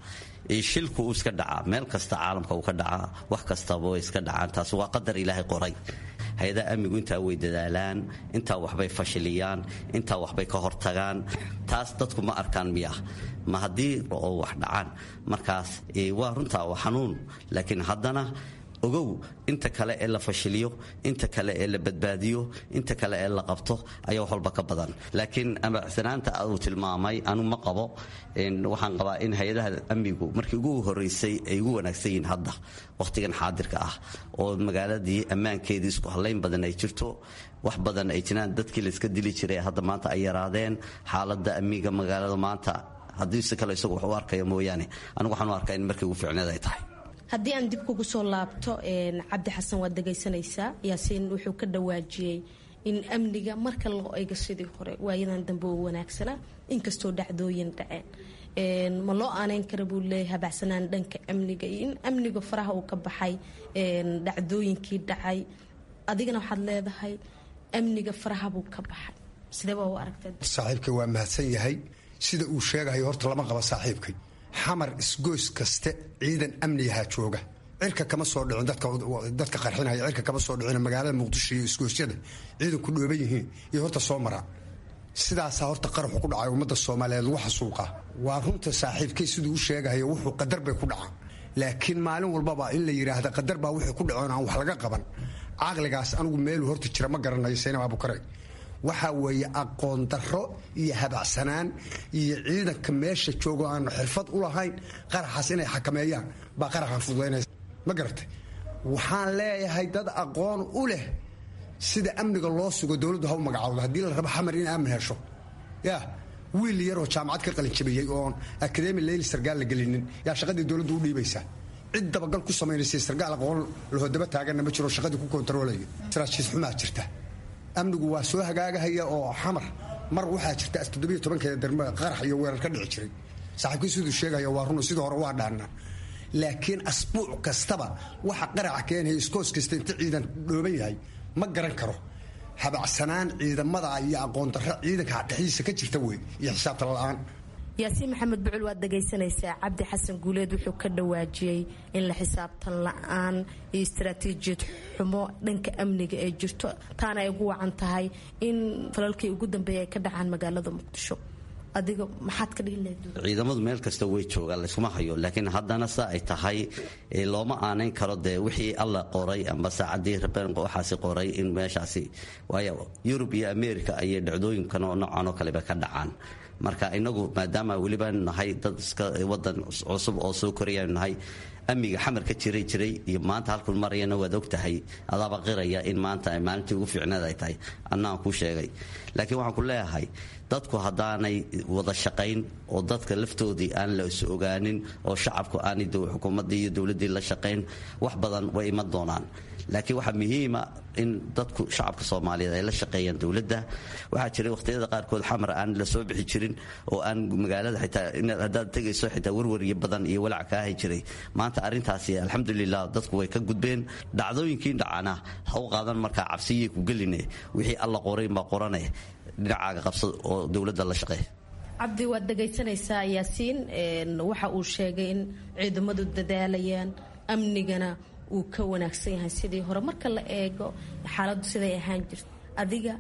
shilku uu iska dhacaa meel kasta caalamka uu ka dhacaa wax kastaba way iska dhacaan taas waa qadar ilaahay qoray hay-adaha amnigu intaa way dadaalaan intaa waxbay fashiliyaan intaa waxbay ka hortagaan taas dadku ma arkaan miya ma haddii oo wax dhacaan markaas waa runtaa waa xanuun laakiin haddana ogow inta kale ee la fashiliyo inta kale ee la badbaadiyo inta kale ee la qabto ayaa wax walba ka badan laakiin amacsanaanta uu tilmaamay anu ma qabo waxaan qabaa in hay-adaha amnigu markii ugu horeysay ay ugu wanaagsan yihiin hadda wakhtigan xaadirka ah oo magaaladii ammaankeedii isku hallayn badan ay jirto wax badan ay jiraan dadkii layska dili jiray hadda maanta ay yaraadeen xaaladda amniga magaalada maanta haddii si kale isagu wax u arkaya mooyaane anigu waxaan u arkaa in markii ugu fiicneed ay tahay haddii aan dib kugu soo laabto cabdi xasan waad dhegaysanaysaa yaasiin wuxuu ka dhawaajiyey in amniga marka loo eego sidii hore waayadan dambe oo wanaagsana inkastoo dhacdooyin dhaceen ma loo aaneyn kara buu leeyahay habacsanaan dhanka amniga iyo in amniga faraha uu ka baxay dhacdooyinkii dhacay adigana waxaad leedahay amniga faraha buu ka baxay sidee baa u aragtay saaxiibkay waa mahadsan yahay sida uu sheegayo horta lama qaba saaxiibkay xamar isgoys kaste ciidan amnigaha jooga cirka kama soo dhicin dadka qarxinaya cirka kama soo dhicin magaalada muqdisho iyo isgoysyada ciidanku dhooban yihiin iyo horta soo maraan sidaasaa horta qaraxu ku dhacay ummadda soomaaliyeed lagu xasuuqa waa runta saaxiibkay siduu u sheegayo wuxuu qadar bay ku dhacaan laakiin maalin walbaba in la yidhaahda qadar baa wixii ku dhacoon aan wax laga qaban caqligaas anigu meeluu horta jira ma garanayo saynab abukare waxaa weeye aqoon darro iyo habacsanaan iyo ciidanka meesha joogo aanu xirfad u lahayn qaraxaas inay xakameeyaan baa qaraxan fududaynaysa ma garatay waxaan leeyahay dad aqoon u leh sida amniga loo sugo dowladdu ha u magacawdo haddii la rabo xamar in aamin hesho yaa wiil yaroo jaamacad ka qalinjabiyey oon akademi leyli sargaal la gelinin yaa shaqadii dowladdu u dhiibaysaa cid dabagal ku samaynaysa sargaal aqoon lahodaba taaganna ma jiro shaqadii ku kontaroolaya saraajiis xumaa jirta amnigu waa soo hagaagahaya oo xamar mar waxaa jirta toddobiyo tobankeeda darmada qarax iyo weerar ka dhici jiray saaxiibkii siduu sheegaya waa run sidii hore waa dhaannaa laakiin asbuuc kastaba waxa qaraca keenaya iskoos kasta inta ciidan dhooban yahay ma garan karo habacsanaan ciidamada iyo aqoon darro ciidanka dhexdiisa ka jirta wey iyo xisaabta la-aan yaasiin maxamed bucul waad dhagaysanaysaa cabdi xasan guuleed wuxuu ka dhawaajiyey in la xisaabtan la-aan iyo istaraatiijiyad xumo dhanka amniga ee jirto taana ay ugu wacan tahay in falalkii ugu dambeeya ay ka dhacaan magaalada muqdisho adiga maxaad ka dhihi lahayd ciidamadu meel kasta way joogaan layskuma hayo laakiin haddana sa ay tahay looma aanayn karo dee wixii alla qoray amba saacadii rabeen waxaasi qoray in meeshaasi waayo yurub iyo america ayay dhacdooyinkan oo noocan oo kaleba ka dhacaan marka inagu maadaama weliba nahay dad iska wadan cusub oo soo korayanu nahay amniga xamar ka jiray jiray iyo maanta halkun marayana waad og tahay adaaba qiraya in maanta maalintii ugu fiicneed ay tahay annaan kuu sheegay laakiin waxaan ku leeyahay dadku haddaanay wada shaqayn oo dadka laftoodii aan la is ogaanin oo shacabku aanay xukuumaddii iyo dowladdii la shaqayn wax badan way iman doonaan laakiin waxaa muhiima in dadku shacabka soomaaliyeed ay la shaqeeyaan dowladda waxaa jiray wakhtiyada qaarkood xamar aan la soo bixi jirin oo aan magaalada xitaa haddaad tegayso xitaa warwaryo badan iyo walaac ka ahi jiray maanta arrintaasi alxamdulilah dadku way ka gudbeen dhacdooyinkii dhacana ha u qaadan markaa cabsiyay ku geline wixii alla qorayn baa qorane dhinacaaga qabsad oo dowladda la shaqeey cabdi waad dhagaysanaysaa yaasiin waxa uu sheegay in ciidamadu dadaalayaan amnigana uu ka wanaagsan yahay sidii hore marka la eego xaaladdu siday ahaan jirta adiga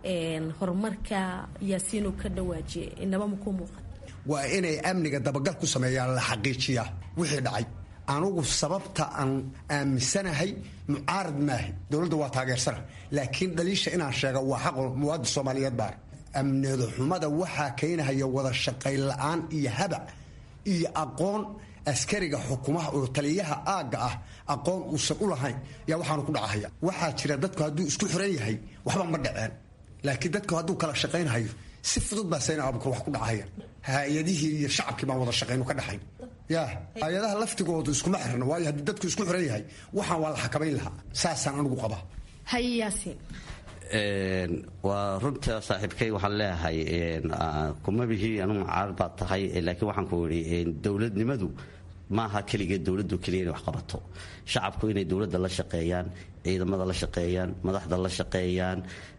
horumarka yaasiin uu ka dhawaajiyay inaba makuu muuqan waa inay amniga dabagal ku sameeyaan la xaqiijiyaa wixii dhacay anugu sababta aan aaminsanahay mucaarad maahi dowladda waa taageersana laakiin dhaliisha inaan sheega waa xaqo muwaadin soomaaliyeed baa amnida xumada waxaa keenahaya wada shaqayn la-aan iyo habac iyo aqoon askariga xukumaha oo taliyaha aagga ah aqoon uusan u lahayn yaa waxaanu ku dhacahaya waxaa jira dadku hadduu isku xiran yahay waxba ma dhaceen laakiin dadku hadduu kala shaqaynhayo si fudud baa sayna abukar wax ku dhacaya hay-adihii iyo shacabkii baan wada shaqaynu ka dhaxayn ya hay-adaha laftigoodu iskuma xirna waayo haddii dadku isku xiran yahay waxaan waa la xakamayn lahaa saasaan anigu qabaa haye yaasiin waa runta saaxiibkay waxaan leeyahay kuma bihii anugu mucaarad baad tahay laakiin waxaan ku idhi dowladnimadu maaha keligeed dowladdu keliya inay wax qabato shacabku inay dowladda la shaqeeyaan ciidamada la shaqeeyaan madaxda la shaqeeyaan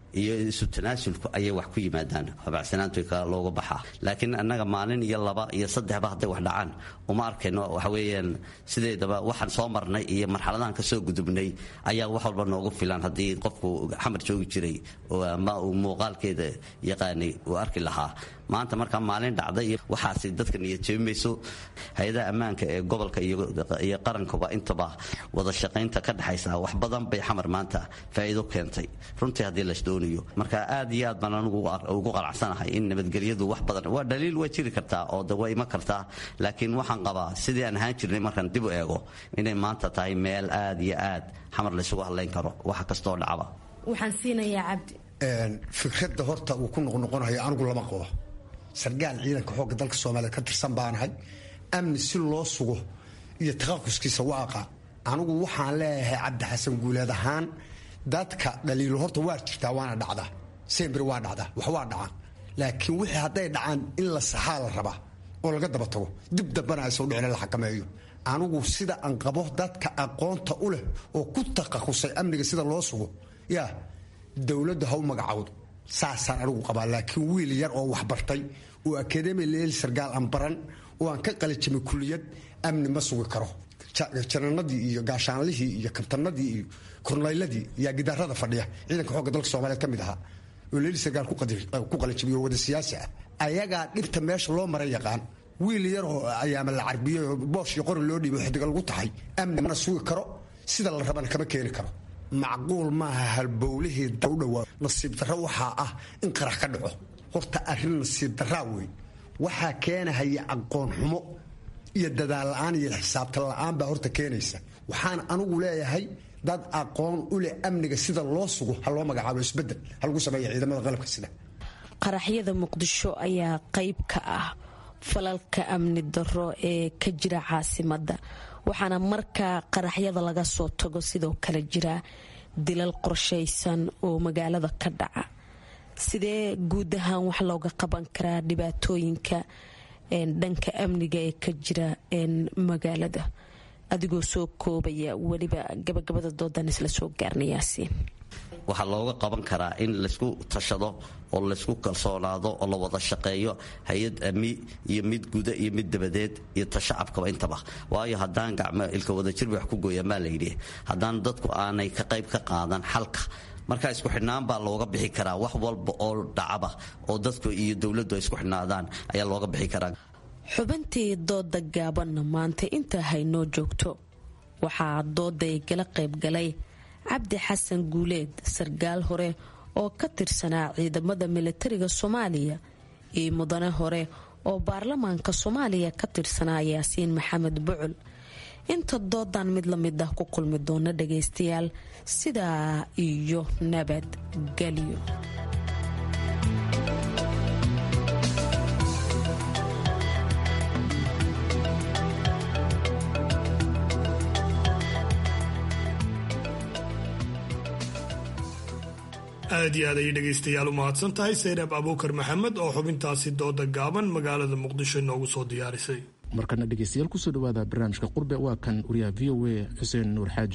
iyo isu tanaasulku ayay wax ku yimaadaan habacsanaantu looga baxaa laakiin annaga maalin iyo laba iyo saddexba hadday wax dhacaan uma arkayno waxa weeyaan sideedaba waxaan soo marnay iyo marxaladahan ka soo gudubnay ayaa wax walba noogu filan haddii qofku xamar joogi jiray oo ama uu muuqaalkeeda yaqaanay uu arki lahaa maanta markaa maalin dhacda iyo waxaasi dadka niyadjeebimayso hay-adaha ammaanka ee gobolka iyo qarankuba intaba wada shaqaynta ka dhexaysa wax badan bay xamar maanta faa'iido keentay runtii haddii las doonayo marka aad iyo aad baan anigu ugu qanacsanahay in nabadgelyadu wax badan waa dhaliil waa jiri kartaa oo de waa iman kartaa laakiin waxaan qabaa sidii aan ahaan jirnay markaan dib u eego inay maanta tahay meel aad iyo aad xamar laysugu hadlayn karo waxa kastoo dhacba waxaan siinayaa cabdi fikradda horta uu ku noqnoqonayo anigu lama qabo sargaal ciidanka xoogga dalka soomaaliya ka tirsan baanahay amni si loo sugo iyo taqaquskiisa waaqa anigu waxaan leeyahay cabdi xasan guuleed ahaan dadka dhaliilo horta waa jirtaa waana dhacdaa sembri waa dhacdaa wax waa dhacaan laakiin wixii hadday dhacaan in la saxaa la rabaa oo laga daba tago dib dambana aysan udhicin la xakameeyo anigu sida aan qabo dadka aqoonta u leh oo ku taqasusay amniga sida loo sugo yaa dowladdu ha u magacawdo saasaan anigu qabaa laakiin wiil yar oo waxbartay oo akademi leel sargaal aan baran oo aan ka qalijimay kuliyad amni ma sugi karo jananadii iyo gaashaanlihii iyo kabtanadii iyo kornayladii yaa gidaarada fadhiya ciidanka xoogga dalka soomaaliyeed ka mid ahaa oo leeli sargaal ku qalijimay oo wada siyaasi ah ayagaa dhibta meesha loo maray yaqaan wiil yar oo ayaama la carbiyey oo boosh iyo qori loo dhiibay xidiga lagu taxay amni mana sugi karo sida la rabana kama keeni karo macquul maaha halbowlihii dawdhawaa nasiib darro waxaa ah in qarax ka dhaco horta arrin nasiib darraa wey waxaa keenahaya aqoon xumo iyo dadaal la-aan iyo xisaabtan la-aan baa horta keenaysa waxaan anigu leeyahay dad aqoon u leh amniga sida loo sugo ha loo magacaabo isbedel ha lagu sameeya ciidamada qalabka sida qaraxyada muqdisho ayaa qayb ka ah falalka amni darro ee ka jira caasimadda waxaana markaa qaraxyada laga soo tago sidoo kale jira dilal qorshaysan oo magaalada ka dhaca sidee guud ahaan wax looga qaban karaa dhibaatooyinka dhanka amniga ee ka jira magaalada adigoo soo koobaya weliba gabagabada doodan isla soo gaarnayaasiin waxaa looga qaban karaa in laysku tashado oo laysku kalsoonaado oo la wada shaqeeyo hay-ad ami iyo mid guda iyo mid dabadeed iyo tashacabkaba intaba waayo haddaan gacmo ilka wadajir wax ku gooyaan baa layidhi haddaan dadku aanay ka qayb ka qaadan xalka marka isku xidhnaan baa looga bixi karaa wax walba oo dhacaba oo dadku iyo dowladdu ay isku xidhnaadaan ayaa looga bixi karaa xubintii dooda gaabanna maanta intaa haynoo joogto waxaa dooday gala qaybgalay cabdi xasan guuleed sargaal hore oo ka tirsanaa ciidamada militariga soomaaliya iyo mudane hore oo baarlamaanka soomaaliya ka tirsanaa yaasiin maxamed bucul inta doodan mid lamid ah ku kulmi doona dhagaystayaal sidaa iyo nabadgelyo aad iyo aad ayay dhegaystayaal u mahadsan tahay saynab abuukar maxamed oo xubintaasi dooda gaaban magaalada muqdisho inoogu soo diyaarisay markana dhegaystayaal kusoo dhawaada barnaamijka qurbe waa kan wariyaha v o a xuseen nuur xaaji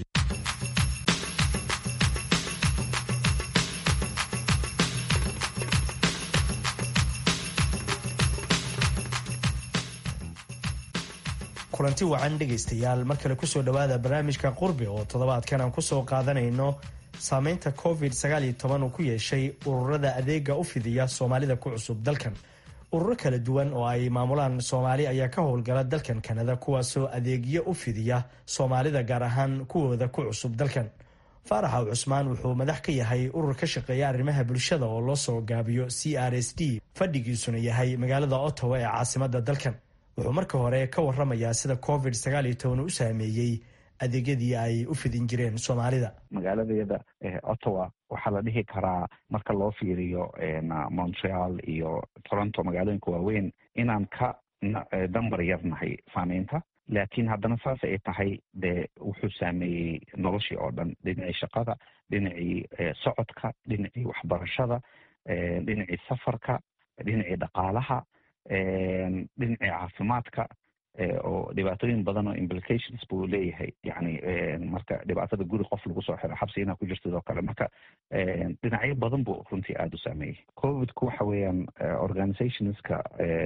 kulanti wacan dhegaystayaal mar kale kusoo dhawaada barnaamijka qurbe oo toddobaadkan aan kusoo qaadanayno saameynta covid uu ku yeeshay ururada adeega u fidiya soomaalida ku cusub dalkan ururo kala duwan oo ay maamulaan soomaali ayaa ka howlgala dalkan kanada kuwaasoo adeegyo u fidiya soomaalida gaar ahaan kuwooda ku cusub dalkan faaraxa cusmaan wuxuu madax ka yahay urur ka shaqeeya arrimaha bulshada oo loo soo gaabiyo c r s d fadhigiisuna yahay magaalada ottawa ee caasimada dalkan wuxuu marka hore ka waramayaa sida covid u saameeyey adeegyadii ay u fidin jireen soomaalida magaaladayada ottawa waxaa la dhihi karaa marka loo fiiriyo montreal iyo toronto magaalooyinka waaweyn inaan ka dambar yarnahay saameynta laakiin haddana saas ay tahay dee wuxuu saameeyey noloshii oo dhan dhinacii shaqada dhinacii socodka dhinacii waxbarashada dhinacii safarka dhinacii dhaqaalaha dhinacii caafimaadka oo dhibaatooyin badan oo implications buu leeyahay yani marka dhibaatada guri qof lagu soo xiro xabsi inaa ku jirtid oo kale marka dhinacyo badan buu runtii aada u saameeyey covidku waxa weeyaan organizationska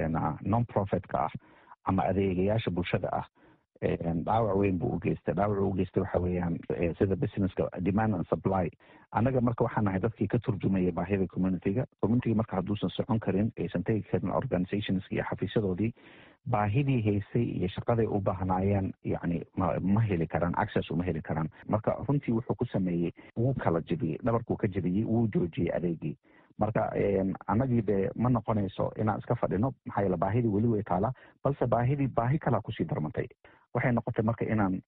non profitka ah ama adeegayaasha bulshada ah dhaawac weyn buu ugeystay dhaawac u geystay waxa weeyaan sida businesska demand and supply annaga marka waxaan nahay dadkii ka turjumaya baahida communityga communityga marka hadduusan socon karin aysan tegi karin organizationska iyo xafiisyadoodii baahidii haysay iyo shaqaday u baahnaayeen yani ma ma heli karaan access uma heli karaan marka runtii wuxuu ku sameeyey wuu kala jebiyey dhabarkuu ka jebiyey wuu joojiyey adeegii marka annagii de ma noqonayso inaan iska fadhino maxaa yeele baahidii weli way taalaa balse baahidii baahi kalaa kusii darmantay waxay noqotay marka inaan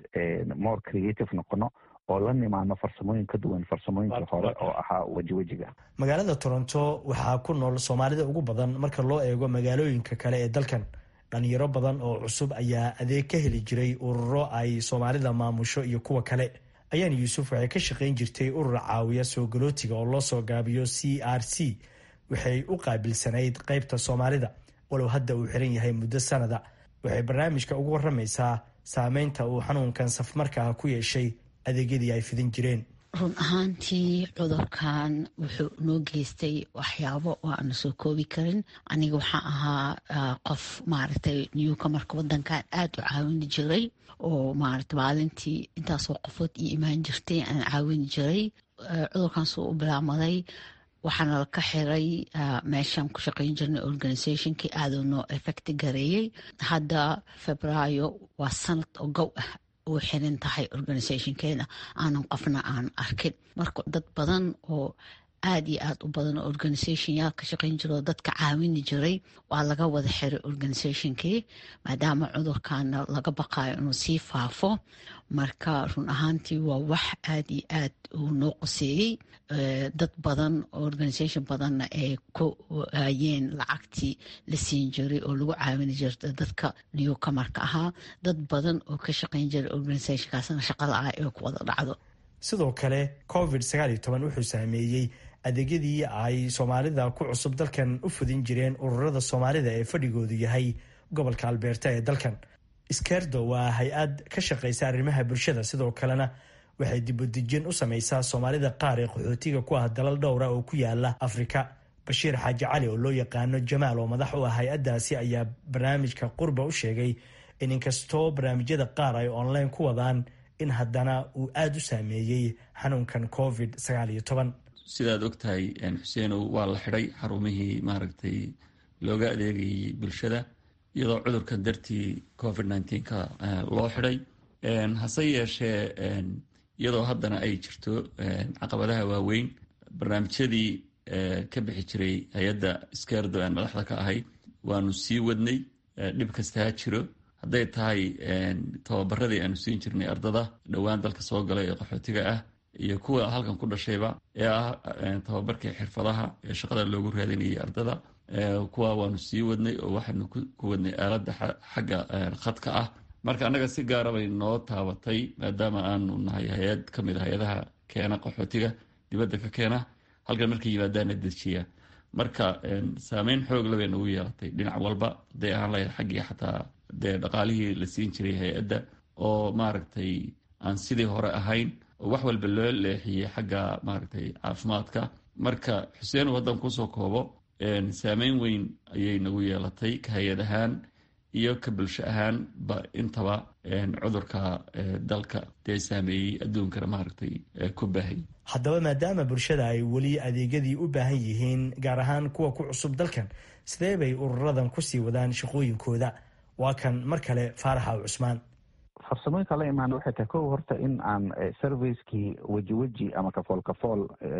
more creative noqono oo la nimaano farsamooyin ka duwan farsamooyinkii hore oo ahaa weji wejiga magaalada toronto waxaa ku nool soomaalida ugu badan marka loo eego magaalooyinka kale ee dalkan dhalinyaro badan oo cusub ayaa adeeg ka heli jiray ururo ay soomaalida maamusho iyo kuwa kale ayaan yuusuf waxay ka shaqayn jirtay urur caawiya soo galootiga oo loo soo gaabiyo c r c waxay u qaabilsanayd qaybta soomaalida walow hadda uu xiran yahay muddo sanada waxay barnaamijka ugu waramaysaa saameynta uu xanuunkan safmarkaa ku yeeshay adeegyadii ay fidin jireen run ahaantii cudurkan wuxuu noo geystay waxyaabo oo aanu soo koobi karin aniga waxaan ahaa qof maaragtay newka marka wadankan aada u caawini jiray oo maarata maalintii intaasoo qofood io imaan jirtay aan caawini jiray cudurkan suu u bilaamaday waxaana la ka xiray meeshaan ku shaqayn jirnay organizationkii aaduu noo effecti gareeyey hadda febraayo waa sanad oo gow ah uu xiran tahay organizationkeeda aanan qofna aan arkin marka dad badan oo aada iyo aada u badan oo organisation yaal ka shaqayn jiro dadka caawini jiray waa laga wada xiray organizationkii maadaama cudurkana laga baqayo inuu sii faafo marka run ahaantii waa wax aada iyo aad uu noo qoseeyey dad badan organisation badanna ay ku waayeen lacagtii la siin jiray oo lagu caawini jirta dadka newcomarka ahaa dad badan oo ka shaqayn jiray organizationkaasna shaqa la-ah ee ku wada dhacdo sidoo kale covid sagaal iyo toban wuxuu saameeyey adeegyadii ay soomaalida ku cusub dalkan u fudin jireen ururada soomaalida ee fadhigoodu yahay gobolka albeerta ee dalkan skerdo waa hay-ad ka shaqeysa arrimaha bulshada sidoo kalena waxay dibudejin u sameysaa soomaalida qaar ee qaxootiga ku ah dalal dhowra oo ku yaala afrika bashiir xaaji cali oo loo yaqaano jamaal oo madax u ah hay-addaasi ayaa barnaamijka qurba u sheegay in inkastoo barnaamijyada qaar ay online ku wadaan in haddana uu aada u saameeyey xanuunkan covid sagaal iyo toban sidaad ogtahay xuseenow waa la xidhay xarumihii maaragtay looga adeegayay bulshada iyadoo cudurkan dartii covid nneteen-ka loo xidhay hase yeeshee iyadoo haddana ay jirto caqabadaha waaweyn barnaamijyadii ka bixi jiray hay-adda skerdo aan madaxda ka ahayd waanu sii wadnay dhib kasta ha jiro hadday tahay tababaradii aanu siin jirnay ardada dhowaan dalka soo galay ee qaxootiga ah iyo kuwa halkan ku dhashayba ee ah tababarkii xirfadaha ee shaqada loogu raadinayay ardada kuwa waanu sii wadnay oo waxaanu ku wadnay aaladda xagga khadka ah marka annaga si gaara bay noo taabatay maadaama aanu nahay hay-ad ka mid a hay-adaha keena qaxootiga dibadda ka keena halkan markay yimaadaana dejiya marka saameyn xoogla bay nagu yeelatay dhinac walba hadday ahaan lahayd xaggii xataa dee dhaqaalihii la siin jiray hay-adda oo maaragtay aan sidii hore ahayn oo wax walba loo leexiyey xagga maaragtay caafimaadka marka xuseen uu haddan kusoo koobo saameyn weyn ayay nagu yeelatay ka hay-ad ahaan iyo ka bulsho ahaan ba intaba cudurka dalka dee saameeyey adduunkana maaragtay ku baahay haddaba maadaama bulshada ay weli adeegyadii u baahan yihiin gaar ahaan kuwa ku cusub dalkan sidee bay ururadan kusii wadaan shaqooyinkooda waa kan mar kale faaraxa cusmaan farsamooyinka la imaana waxay tahay kow horta in aan servicekii weji weji ama kafool kafool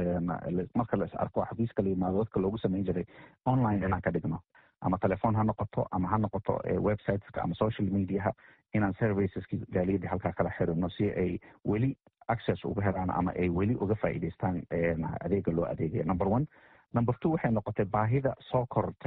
marka la is arko xafiiska la yimaado dadka loogu sameyn jiray online inaan ka dhigno ama telefoon ha noqoto ama ha noqoto websiteska ama social mediaha inaan serviceski gaaliyadii halkaa kala xirino si ay weli access uga helaan ama ay weli uga faa'iideystaan adeega loo adeegaya number one number two waxay noqotay baahida soo kortay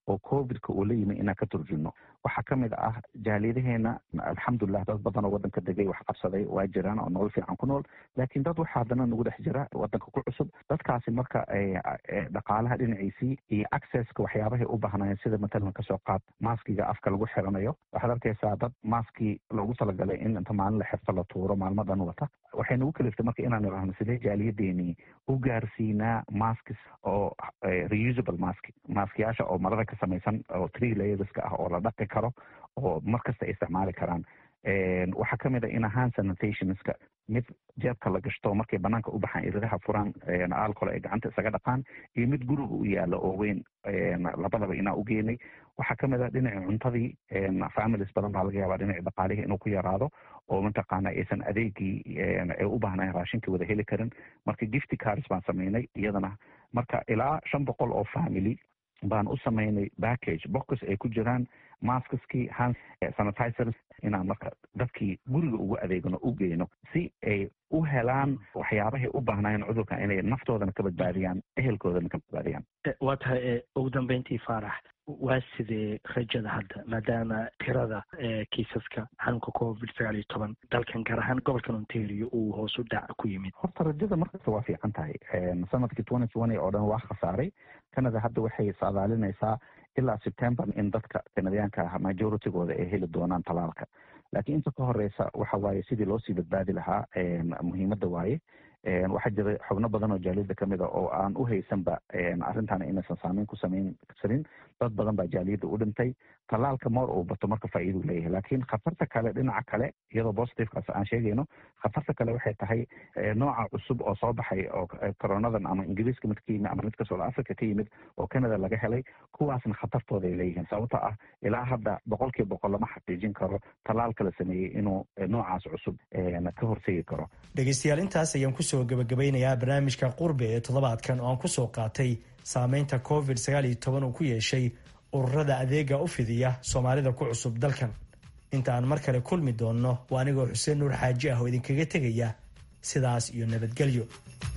oo covidka uu la yimi inaan ka turjumno waxaa ka mid ah jaaliyadaheena alxamdulilah dad badan oo waddanka degay wax qabsaday waa jiraan oo nolol fiican ku nool laakiin dad waxaa haddana nagu dhex jira waddanka ku cusub dadkaasi marka dhaqaalaha dhinaciisii iyo accesska waxyaabahay u baahnaayeen sida matalan kasoo qaad maaskiga afka lagu xiranayo waxaad arkaysaa dad maaskii loogu talagalay in inta maalin la xirto la tuuro maalmo dhan wata waxay nagu kaliftay marka inaan idhaahno sidee jaaliyadeenii u gaarsiinaa maskis oo reusable mask maskiyaasha oo marada ka samaysan oo tree layerska ah oo la dhaqi karo oo mar kasta ay isticmaali karaan waxaa ka mid a in ahaan sanitationska mid jeebka la gashto markay banaanka u baxaan iridaha furaan alcohol ay gacanta isaga dhaqaan iyo mid guriga u yaalo oo weyn labadaba inaa u geenay waxaa ka mid a dhinaci cuntadii families badan baa laga yaabaa dhinaci dhaqaalihii inuu ku yaraado oo mataqaana aysan adeegii ay u baahnayn raashinkii wada heli karin marka gifty cars baan samaynay iyadana marka ilaa shan boqol oo family baan u samaynay package box ay ku jiraan maskaskii hand sanitizers inaan marka dadkii guriga ugu adeegno u geyno si ay u helaan waxyaabahay u baahnaayeen cudurkan inay naftoodana ka badbaadiyaan ehelkoodana ka badbaadiyaan waa tahay ugu dambeyntii faarax waa sidee rajada hadda maadaama tirada kiisaska xanuunka covid sagaal iyo toban dalkan gaar ahaan gobolkan ontario uu hoos u dhac ku yimid horta rajada markasta waa fiican tahay sanadkii twenty twenty oo dhan waa khasaaray canada hadda waxay saadaalinaysaa ilaa september in dadka kanadiyaanka ah majoritygooda ay heli doonaan talaalka laakiin inta ka horeysa waxa waaye sidii loo sii badbaadi lahaa muhiimadda waaye waxaa jira xubno badan oo jaaliyadda kamid a oo aan u haysanba arrintaana inaysan saameyn ku samayn karin dad badan baa jaaliyadda u dhintay talaalka moor uu bato marka faa'iiduu leeyahay laakiin khatarta kale dhinaca kale iyadoo positivekaas aan sheegayno khatarta kale waxay tahay nooca cusub oo soo baxay oo coronadan ama ingiriiska mid ka yimid ama mid ka south africa ka yimid oo canada laga helay kuwaasna khatartooda ay leeyihiin sababto ah ilaa hadda boqolkiiba boqol lama xaqiijin karo talaalka la sameeyey inuu noocaas cusub ka hortegi karo dhegeystayaal intaas ayaan kusoo gabagabeynayaa barnaamijka qurbe ee toddobaadkan oo aan kusoo qaatay saameynta covid sagaal iyo toban uu ku yeeshay ururada adeega u fidiya soomaalida ku cusub dalkan inta aan mar kale kulmi doonno waa anigoo xuseen nuur xaaji ah oo idinkaga tegaya sidaas iyo nabadgelyo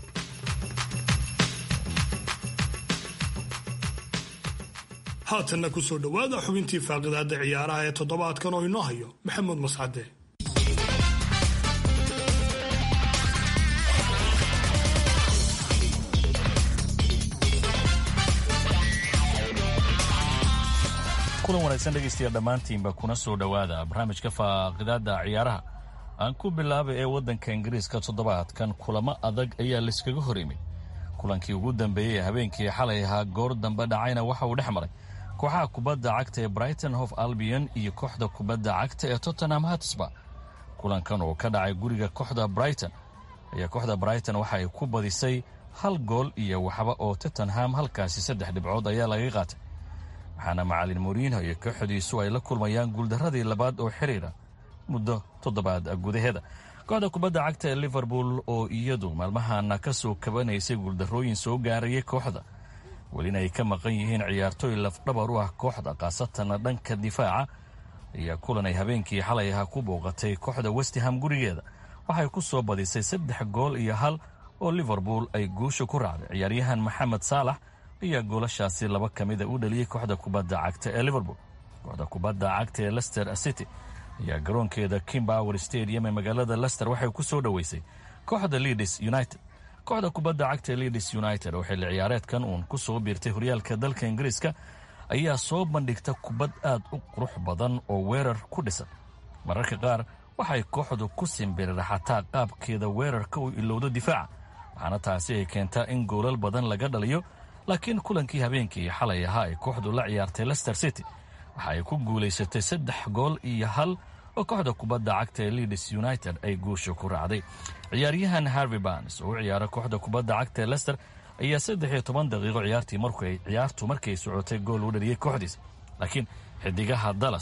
haatanna ku soo dhowaada xubintii faaqidaada ciyaaraha ee toddobaadkan oo inoo hayo maxamuud mascade kulan wanaagsan dhegaystayaal dhammaantiinba kuna soo dhowaada barnaamijka faaqidaada ciyaaraha aan ku bilaabay ee waddanka ingiriiska toddobaadkan kulamo adag ayaa layskaga hor yimid kulankii ugu dambeeyey habeenkii xalay ahaa goor dambe dhacayna waxa uu dhex maray kooxaha kubadda cagta ee brighton hof albion iyo kooxda kubadda cagta ee tottenham hatsba kulankan oo ka dhacay guriga kooxda brighton ayaa kooxda brighton waxa ay ku badisay hal gool iyo waxba oo tottenham halkaasi saddex dhibcood ayaa laga qaatay waxaana macalin moriinho iyo kooxdiisu ay la kulmayaan guuldaradii labaad oo xiriira muddo toddobaad gudaheeda kooxda kubadda cagta ee liverpool oo iyadu maalmahana ka soo kabanaysay guuldarrooyin soo gaarayay kooxda welina ay ka maqan yihiin ciyaartooy lafdhabar u ah kooxda khaasatana dhanka difaaca ayaa kulan ay habeenkii xalay ahaa ku booqatay kooxda westham gurigeeda waxay ku soo badisay saddex gool iyo hal oo liverpool ay guusha ku raacday ciyaaryahan maxamed saalax ayaa goolashaasi laba ka mida u dhaliyey kooxda kubadda cagta ee liverpool kooxda kubadda cagta ee lester city ayaa garoonkeeda kimbower stadium ee magaalada lester waxay ku soo dhoweysay kooxda leadis united kooxda kubadda cagta ee leadis united oo xilli ciyaareedkan uun ku soo biirtay horyaalka dalka ingiriiska ayaa soo bandhigta kubad aad u qurux badan oo weerar ku dhisan mararka qaar waxay kooxdu ku simbiriraxataa qaabkeeda weerarka uu ilowdo difaaca waxaana taasi ay keentaa in goolal badan laga dhaliyo laakiin kulankii habeenkii xalay ahaa ay kooxdu la ciyaartay lester city waxa ay ku guulaysatay saddex gool iyo hal oo kooxda kubadda cagta ee leadis united ay guusha ku raacday ciyaaryahan harvey barnes oo u ciyaara kooxda kubadda cagta ee lester ayaa saddex iyo toban daqiiqo ciyaartii markay ciyaartu markay socotay gool u dhaliyey kooxdiisa laakiin xidigaha dallas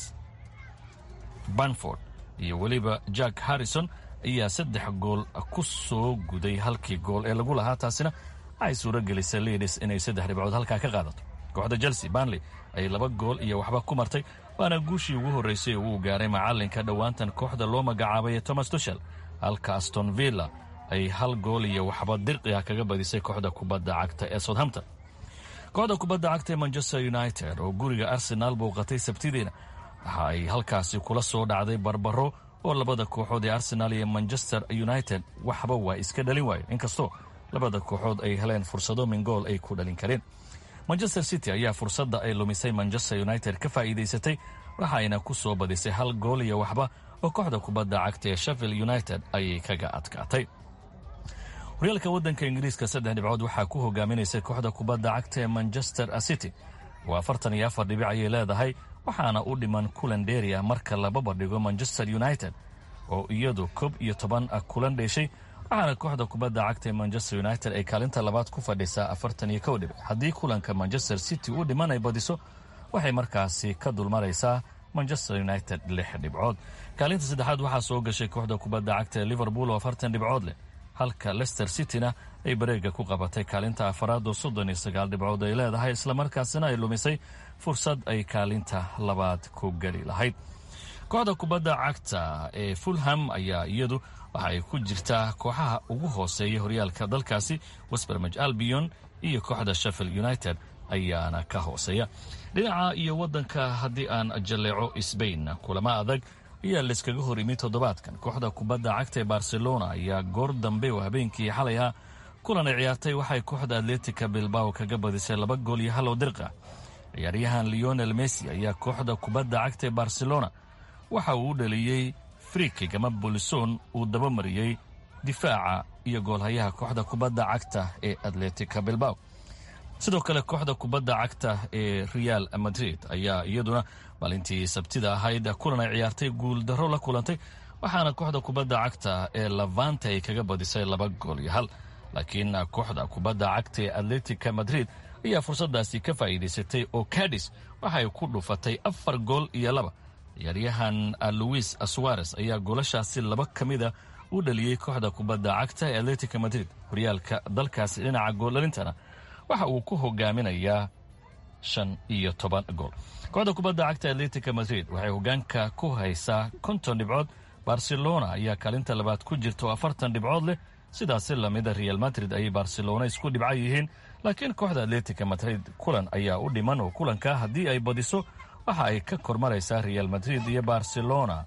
banford iyo weliba jack harrison ayaa saddex gool ku soo guday halkii gool ee lagu lahaa taasina waxay suuro gelisay leadis inay saddex dhibcood halkaa ka qaadato kooxda chelsea banley ay laba gool iyo waxba ku martay waana guushii ugu horreysay uu gaaray macalinka dhowaantan kooxda loo magacaabay thomas tushel halka aston villa ay hal gool iyo waxba dirqi ah kaga badisay kooxda kubadda cagta ee southampton kooxda kubadda cagta ee manchester united oo guriga arsenaal bouqatay sabtidiina waxa ay halkaasi kula soo dhacday barbaro oo labada kooxood ee arsenaal iyo manchester united waxba waa iska dhalin waayo inkastoo labada kooxood ay heleen fursado mingool ay ku dhalin kareen manchester city ayaa fursadda ay lumisay manchester united ka faa'iidaysatay waxayna ku soo badisay hal gool iyo waxba oo kooxda kubadda cagta ee sheffield united ayay kaga adkaatay horyaalka waddanka ingiriiska saddex dhibcood waxaa ku hogaaminaysay kooxda kubadda cagta ee manchester city oo afartan iyo afar dhibic ayay leedahay waxaana u dhiman kulan dheeri ah marka laba badhigo manchester united oo iyadu koob iyo toban kulan dheeshay waxaana kooxda kubadda cagta ee manchester united ay kaalinta labaad ku fadhisaa afartan iyo kow dhibic haddii kulanka manchester city u dhiman ay badiso waxay markaasi ka dulmaraysaa manchester united lix dhibcood kaalinta saddexaad waxaa soo gashay kooxda kubadda cagta ee liverpool oo afartan dhibcood leh halka lester cityna ay bareega ku qabatay kaalinta afaraad oo soddon iyo sagaal dhibcood ay leedahay islamarkaasina ay lumisay fursad ay kaalinta labaad ku geli lahayd kooxda kubadda cagta ee fulham ayaa iyadu waxa ay ku jirtaa kooxaha ugu hooseeya horyaalka dalkaasi westbermaj albion iyo kooxda sheffield united ayaana ka hooseeya dhinaca iyo waddanka haddii aan jalleeco sbain kulamo adag ayaa layskaga hor yimid toddobaadkan kooxda kubadda cagta ee barcelona ayaa goor dambe oo habeenkii xalay ah kulan ay ciyaartay waxay kooxda atletica bilbao kaga badisay laba gool iyo halow dirqa ciyaaryahan leonel messi ayaa kooxda kubadda cagta ee barcelona waxa uu u dhaliyey frikig ama bolison uu dabamariyey difaaca iyo goolhayaha kooxda kubadda cagta ee atletica bilbao sidoo kale kooxda kubadda cagta ee real madrid ayaa iyaduna maalintii sabtida ahayd kulan ay ciyaartay guuldarro la kulantay waxaana kooxda kubadda cagta ee lavante ay kaga badisay laba gool iyo hal laakiin kooxda kubadda cagta ee atletica madrid ayaa fursadaasi ka faa'iidaysatay oo cadis waxay ku dhufatay afar gool iyo laba ciyaaryahan luis suares ayaa goolashaasi laba ka mida u dhaliyey kooxda kubadda cagta ee atletica madrid horyaalka dalkaasi dhinaca gooldhalintana waxa uu ku hogaaminayaa shan iyo toban gool kooxda kubadda cagta atletica madrid waxay hogaanka ku haysaa konton dhibcood barcelona ayaa kaalinta labaad ku jirta oo afartan dhibcood leh sidaasi lamida real madrid ayay barcelona isku dhibca yihiin laakiin kooxda atletica madrid kulan ayaa u dhiman oo kulanka haddii ay badiso waxa ay ka kormaraysaa real madrid iyo barcelona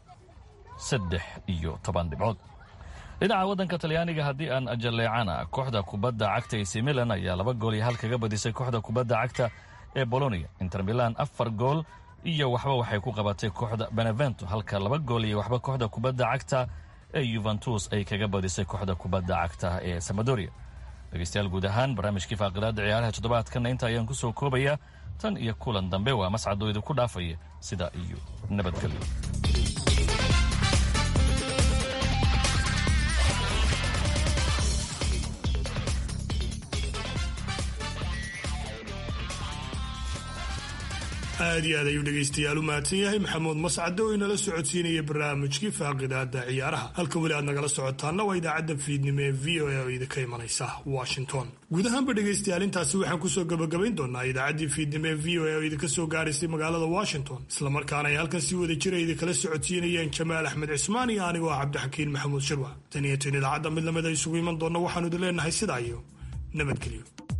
saddex iyo toban dhibcood dhinaca waddanka talyaaniga haddii aan jalleecana kooxda kubadda cagta ac milan ayaa laba gool iyo hal kaga badisay kooxda kubadda cagta ee bolonia inter milan afar gool iyo waxba waxay ku qabatay kooxda benevento halka laba gool iyo waxba kooxda kubadda cagta ee yuventus ay kaga badisay kooxda kubadda cagta ee samadoria dhegeystayaal guud ahaan barnaamijkii faaqidaada ciyaaraha toddobaadkanna inta ayaan kusoo koobayaa tan iyo kulan dambe waa mascadoo idinku dhaafaya sidaa iyo nabadgelyo aad iyo aad ayuu dhegaystayaal u mahadsan yahay maxamuud mascade oo inala socodsiinaya barnaamijkii faaqidaada ciyaaraha halka weli aad nagala socotaanna waa idaacadda fiidnimo ee v o a oo idinka imanaysa washington guud ahaanba dhegaystayaal intaasi waxaan kusoo gabagabayn doonaa idaacaddii fiidnimo ee v o a oo idinka soo gaaraysay magaalada washington islamarkaana ay halkan si wada jira idinkala socodsiinayeen jamaal axmed cismaan iyo anigoo ah cabdixakiin maxamuud shirwa tan iyo tan idaacadda mid lamid a isugu iman doonna waxaanu idin leenahay sidaa iyo nabadgelyo